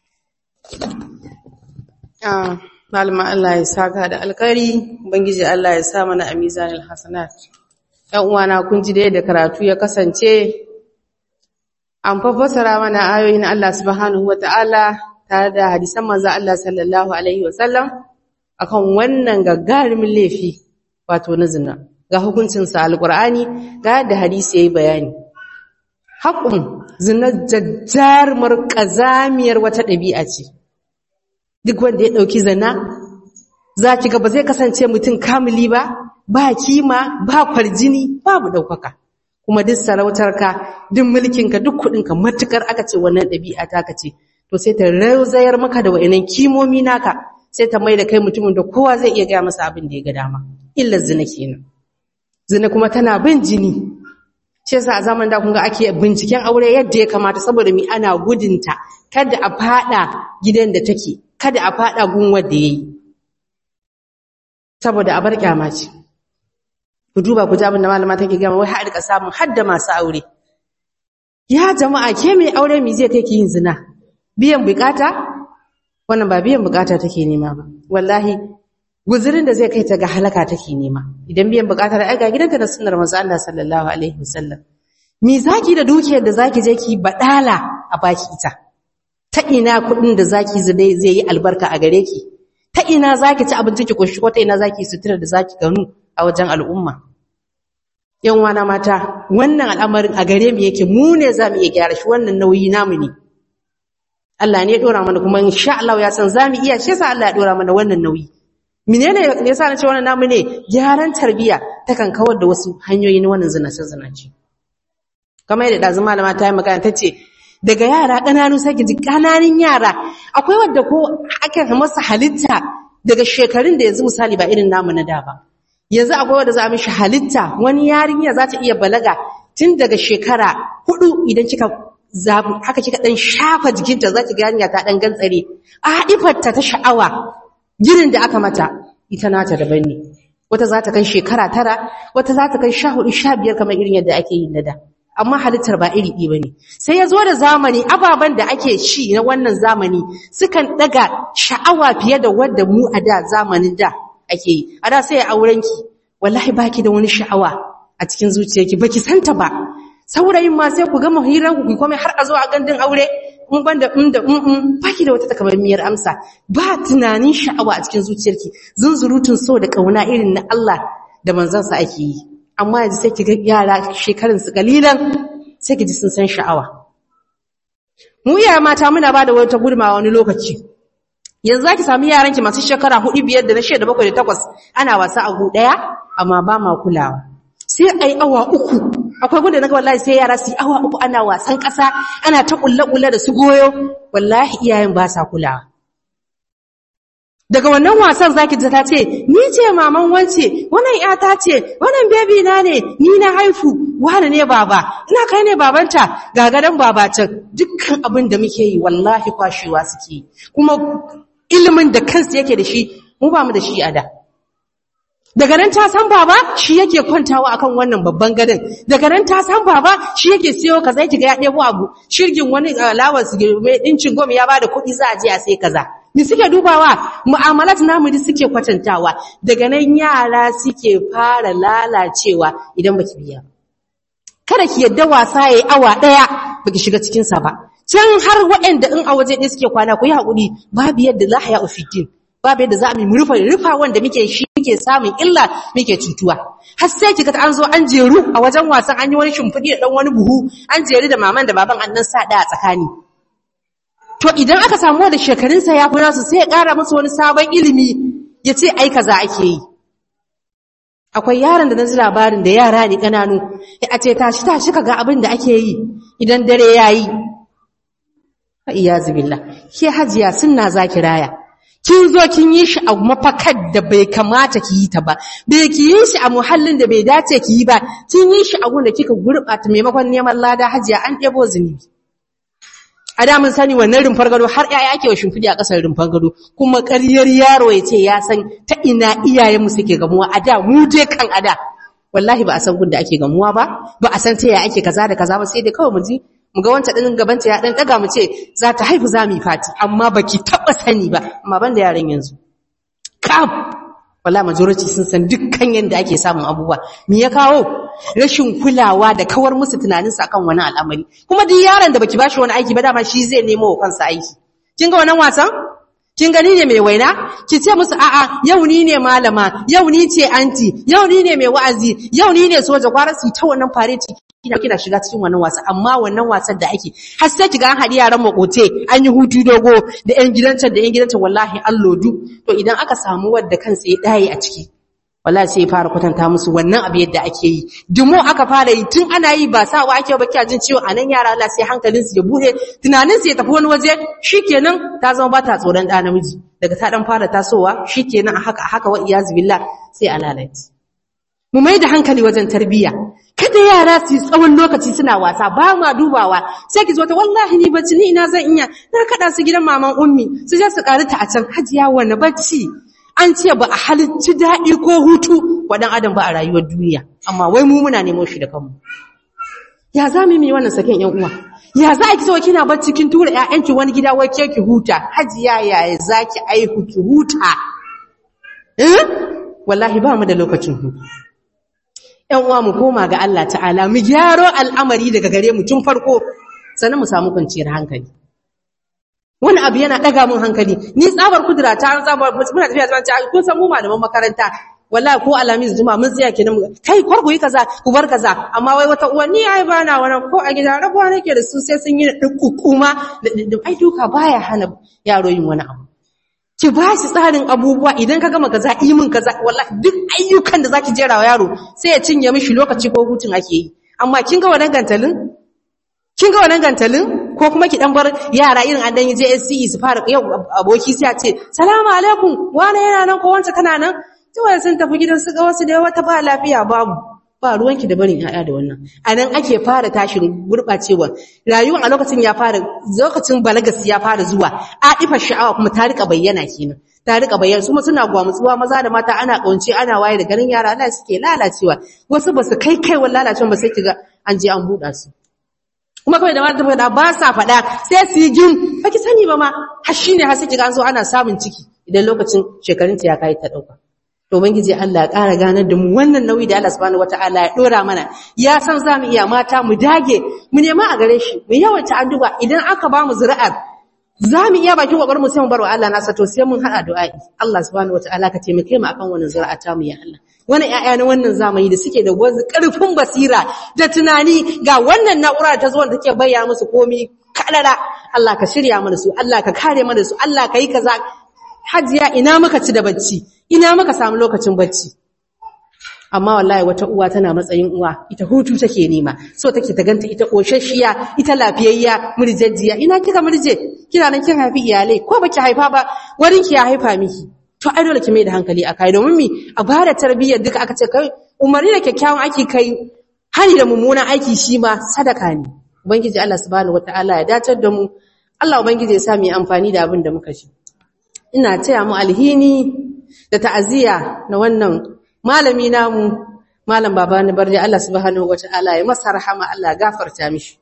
ah malama Allah ya saka da alkari ubangiji Allah ya sa mana a mizanil hasanat ɗan uwana kun ji da yadda karatu ya kasance an fassara mana ayoyin Allah subhanahu wata'ala tare da hadisan manzo Allah sallallahu alaihi wasallam akan wannan gagarumin laifi wato na zina ga hukuncinsa alkur'ani ga yadda hadisi yayi bayani haƙun zina jajjarmar ƙazamiyar wata ɗabi'a ce duk wanda ya ɗauki zina za ki ga ba zai kasance mutum kamili ba ba kima ba kwarjini babu ɗaukaka kuma duk sarautarka duk mulkinka duk kuɗinka matukar aka ce wannan ɗabi'a ta ka ce to sai ta rauzayar maka da wa'inan kimomi naka sai ta mai da kai mutumin da kowa zai iya gaya masa abin da ya ga dama illar zina kenan zina kuma tana bin jini shi yasa a zaman da kun ga ake binciken aure yadda ya kamata saboda mi ana gudunta kada a fada gidan da take kada a fada gun wanda yayi saboda a bar kyama ce ku duba ku ji abin da malama take gama wai har rika samun hadda masu aure ya jama'a ke mai aure mi zai take yin zina biyan bukata wannan ba biyan bukata take nema ba wallahi guzurin da zai kai ta ga halaka take nema idan biyan bukatar ai ga gidanta da sunnar manzo Allah sallallahu alaihi wasallam me zaki da dukiyar da zaki je ki badala a baki ita ta ina kudin da zaki zai zai yi albarka a gare ki ta ina zaki ci abinci ki koshi ko ta ina zaki sutura da zaki ganu a wajen al'umma yan wana mata wannan al'amarin a gare mu yake mu ne zamu iya gyara shi wannan nauyi namu ne Allah ne ya dora mana kuma insha Allah ya san zamu iya shi yasa Allah ya dora mana wannan nauyi menene yasa na ce wannan namu ne gyaran tarbiya takan kawar da wasu hanyoyi na wannan zinace zinace kamar yadda dazu malama ta yi magana tace daga yara kananu sai ki ji kananun yara akwai wanda ko aka masa halitta daga shekarun da yanzu misali ba irin namu na da ba yanzu akwai wanda za a mishi halitta wani yarinya za ta iya balaga tun daga shekara hudu idan kika zabu haka kika dan shafa jikinta za ki ga yarinya ta dan gantsare a ifarta ta sha'awa girin da aka mata ita nata daban ne wata za ta kai shekara tara wata za ta kai sha hudu sha biyar kamar irin yadda ake yi na da amma halittar ba iri ɗi ba ne sai ya zo da zamani ababen da ake ci na wannan zamani sukan ɗaga sha'awa fiye da wadda mu a da zamanin da ake yi a da sai ya aurenki wallahi baki da wani sha'awa a cikin zuciyarki baki santa ba saurayin ma sai ku gama hirar ku komai har a zo a gandun aure in banda in da in baki da wata takamaimiyar amsa ba tunanin sha'awa a cikin zuciyarki zunzurutun so da kauna irin na Allah da manzansa ake yi amma yanzu sai ki ga yara shekarun su kalilan sai ki ji sun san sha'awa mu iya mata muna ba da wata gudunmawa wani lokaci yanzu zaki samu yaran ki masu shekara 4 biyar da na 6 da 7 da 8 ana wasa a gu daya amma ba ma kulawa sai ai awa uku akwai gunda naga wallahi sai yara su yi awa uku ana wasan kasa ana ta kulle kulle da su goyo wallahi iyayen ba sa kulawa daga wannan wasan zaki ji ta ce ni ce maman wance wannan yata ce wannan baby na ne ni na haifu wani ne baba ina kai ne babanta ga gadan babacin dukkan abin da muke yi wallahi kwashewa suke kuma ilimin da kansu yake da shi mu ba mu da shi a da daga nan ta san baba shi yake kwantawa akan wannan babban gadon daga nan ta san baba shi yake siyo kaza kiga ya ɗebo abu shirgin wani alawar su mai ɗincin gom ya bada kuɗi za a je a sai kaza ni suke dubawa mu'amalat namu da suke kwatantawa daga nan yara suke fara lalacewa idan baki biya kada ki yadda wasa yayi awa daya baki shiga cikin sa ba can har waɗanda in a waje ɗaya suke kwana ku yi haƙuri babu yadda la haya ufiddin babu yadda za mu rufa rufa wanda muke shi muke samun illa muke cutuwa har sai kiga an zo an jeru a wajen wasan an yi wani shimfiɗi da dan wani buhu an jeru da maman da baban an nan sa a tsakani to idan aka samu da shekarunsa ya fi nasu sai ya ƙara musu wani sabon ilimi ya ce ai kaza ake yi akwai yaron da na ji labarin da yara ne ƙananu a ce tashi tashi ka ga abin da ake yi idan dare ya yi iyazu billah ke hajiya sunna zaki raya kin zo kin yi shi a mafakar da bai kamata ki yi ta ba bai ki yi shi a muhallin da bai dace ki yi ba kin yi shi a gun da kika gurɓata maimakon neman lada hajiya an ɗebo zunubi a da mun sani wannan rumfar gado har ƴaƴa ake wa shimfidi a ƙasar rumfar gado kuma ƙaryar yaro ya ce ya san ta ina iyayenmu suke gamuwa a da mu je kan a da wallahi ba a san gun da ake gamuwa ba ba a san ta yaya ake kaza da kaza ba sai dai kawai mu ji mu ga wancan ɗin gabanta ya ɗan ɗaga mu ce za ta haifu za mu yi fati amma ba ki taɓa sani ba amma ban da yaran yanzu kam wala majority sun san dukkan yadda ake samun abubuwa me ya kawo rashin kulawa da kawar musu tunanin sa kan wani al'amari kuma duk yaron da baki bashi wani aiki ba dama shi zai nemo wa kansa aiki kin ga wannan wasan kin gani ne mai waina ki ce musu a'a yau ni ne malama yau ni ce anti yau ni ne mai wa'azi yau ni ne soja kwara su ta wannan fareti kina kina shiga cikin wannan wasa amma wannan wasan da ake har sai kiga an hadi yaran makote an yi hutu dogo da yan gidancan da yan gidancan wallahi an lodu to idan aka samu wadda kansa ya daye a ciki wallahi sai ya fara kwatanta musu wannan abu yadda ake yi dumo aka fara yi tun ana yi ba sawa ake ba kiya jin ciwo anan yara Allah sai hankalin su ya bude tunanin su ya tafi wani waje shikenan ta zama ba ta tsoron da namiji daga ta dan fara tasowa shikenan a haka haka wa iyaz billah sai a lalace mu mai da hankali wajen tarbiyya kada yara su tsawon lokaci suna wasa ba ma dubawa sai ki zo ta wallahi ni bacci ni ina zan iya na kada su gidan maman ummi su je su karita a can hajiya wani bacci an ce ba a halicci daɗi ko hutu wa ɗan adam ba a rayuwar duniya amma wai mu muna nemo shi da kanmu ya za mu yi wannan saken yan uwa ya za ki so kina bacci kin tura ƴaƴanki wani gida wai ke ki huta hajiya ya za ki aihu ki huta eh wallahi ba mu da lokacin hutu ‘yan uwa mu koma ga Allah ta'ala mu gyaro al'amari daga gare mu tun farko sannan mu samu kwanciyar hankali wani abu yana ɗaga mun hankali ni tsabar kudura ta an tsabar muna tafiya zuwa ta kun san mu malaman makaranta wallahi ko alamis juma mun tsaya kenan kai kwarku yi kaza ku bar kaza amma wai wata uwa ni ai ba na wannan ko a gida rabuwa nake da su sai sun yi dukkuma ai duka baya hana yaro yin wani abu ki ba shi tsarin abubuwa idan ka gama kaza imin kaza wallahi duk ayyukan da zaki jera wa yaro sai ya cinye mishi lokaci ko hutun ake yi amma kin ga wannan gantalin kin ga wannan gantalin ko kuma ki dan bar yara irin an dan yi JSCE su fara yau aboki sai ya ce salamu alaikum wani yana nan ko wanda kana nan cewa sun tafi gidan su ga wasu da wata ba lafiya babu ba ruwanki da barin ƴaƴa da wannan a nan ake fara tashin gurɓacewa rayuwar a lokacin ya fara lokacin balagas ya fara zuwa aɗifar sha'awa kuma ta rika bayyana kenan ta rika bayyana su suna gwamutsuwa maza da mata ana ƙaunce ana waye da garin yara Allah suke lalacewa wasu ba su kai kai wa lalacewa ba sai kiga an je an buɗa su kuma kawai da mata faɗa ba sa faɗa sai su yi jin baki sani ba ma har shine har sai kiga an zo ana samun ciki idan lokacin shekarunta ya kai ta ɗauka to ubangiji Allah ya ƙara ganar da mu wannan nauyi da Allah subhanahu wataala ya dora mana ya san za mu iya mata mu dage mu nema a gare shi mu yawaita addu'a idan aka ba mu zuri'ar za mu iya bakin kokarin mu sai mu bar wa Allah nasa to sai mun hada du'a'i Allah subhanahu wataala ka taimake mu akan wannan zuri'a ta mu ya Allah wannan ƴaƴa na wannan zamani da suke da wasu ƙarfin basira da tunani ga wannan na'ura ta zuwa da take bayyana musu komai kalala Allah ka shirya mana su Allah ka kare mana su Allah ka yi kaza hajiya ina muka ci da bacci ina muka samu lokacin bacci amma wallahi wata uwa tana matsayin uwa ita hutu take nema so take ta ganta ita koshashiya ita lafiyayya murjejjiya ina kika murje kina nan kin haifi iyalai ko baki haifa ba warin ki ya haifa miki to ai dole ki mai da hankali akai domin mi a bada tarbiyyar duka aka ce kai umarni da kyakkyawan aiki kai hani da mummunan aiki shi ma sadaka ne ubangiji Allah subhanahu wataala ya dacar da mu Allah ubangiji ya sa mu yi amfani da abin da muka ji ina taya mu alhini da ta'aziyya na wannan malami namu malam babani barje Allah subhanahu wataala ya masa rahama Allah gafarta mishi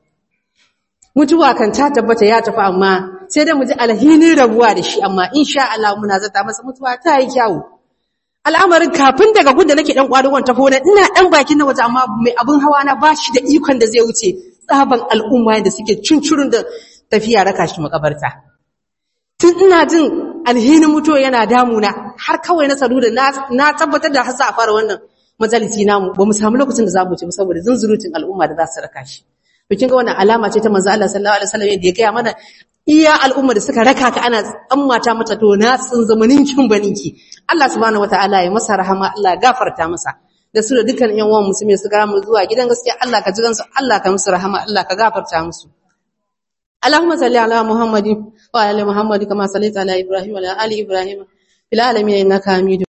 mutuwa kan ta tabbata ya tafi amma sai dai mu ji alhinin rabuwa da shi amma insha Allah muna zata masa mutuwa ta yi kyawu al'amarin kafin daga gunda nake dan kwadugon ta kona ina dan bakin na waje amma mai abin hawa na bashi da ikon da zai wuce tsaban al'umma da suke cincurun da tafiya raka shi makabarta tun ina jin alhinin mutuwa yana damuna har kawai na sadu da na tabbatar da hasa a fara wannan majalisi namu ba mu samu lokacin da za mu ci saboda zunzurutun al'umma da za su raka shi to kin ga wannan alama ce ta manzo Allah sallallahu alaihi wasallam da ya gaya mana iya al'umma da suka raka ka ana tsammata mata to na tsin zamanin kin baninki Allah subhanahu wataala ya masa rahama Allah ya gafarta masa da su da dukkan yan uwan musulmi su ga mu zuwa gidan gaskiya Allah ka ji gansu Allah ka musu rahama Allah ka gafarta musu اللهم صل على محمد وعلى ال محمد كما صليت على ابراهيم وعلى ال ابراهيم في العالمين انك حميد